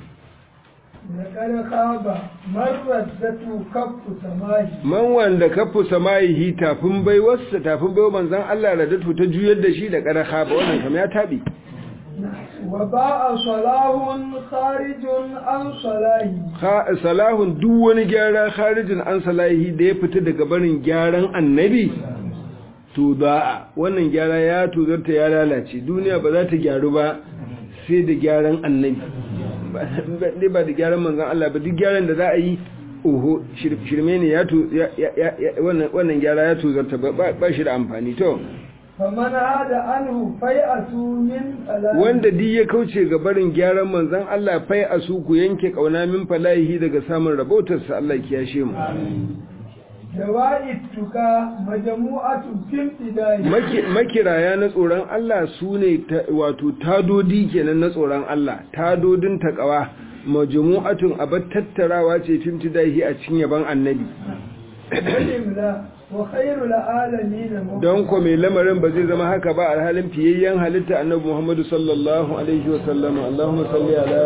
لقد خاب من ردته كف سماه man wanda kafu samayihi tafin baiwarsa tafin baiwa manzon Allah radatu ta juyar da shi da ƙarha ba wannan kam ya tabi وباء صلاح خارج عن صلاحه Ka- salahun duk wani gyara kharijin an salahi da ya fita daga barin gyaran annabi to da wannan gyara ya tuzarta ya lalace duniya ba za ta gyaru ba sai da gyaran annabi ba ba da gyaran manzon Allah ba duk gyaran da za a yi oho shir- shirme ne ya tu ya- ya- ya- wannan wannan gyara ya tuzarta ba ba- ba shi da amfani to فمن عاد عنه فيأس من فلاح wanda duk ya kauce ga barin gyaran manzon Allah fai a su ku yanke kauna min falahi daga samun rabautarsa Allah ya kiyashe mu دواء التكا مجموعة في امتداد Maki- makiraya na tsoron Allah su ne ta- wato tadodi kenan na tsoron Allah tadodin takawa majmu'atun abar tattarawa ce fimtidahi a cikin yaban annabi والإملاء وخير العالمين مبارك don ko mai lamarin ba zai zama haka ba alhalin fiyayyen halitta annabi Muhammadu sallallahu alaihi wa sallam Allahumma salli ala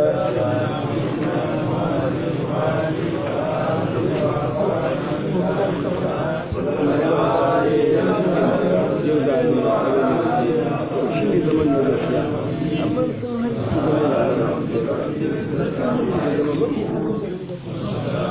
yau za a yi shi ne zaman da gaskiya amma sun hanci zaman da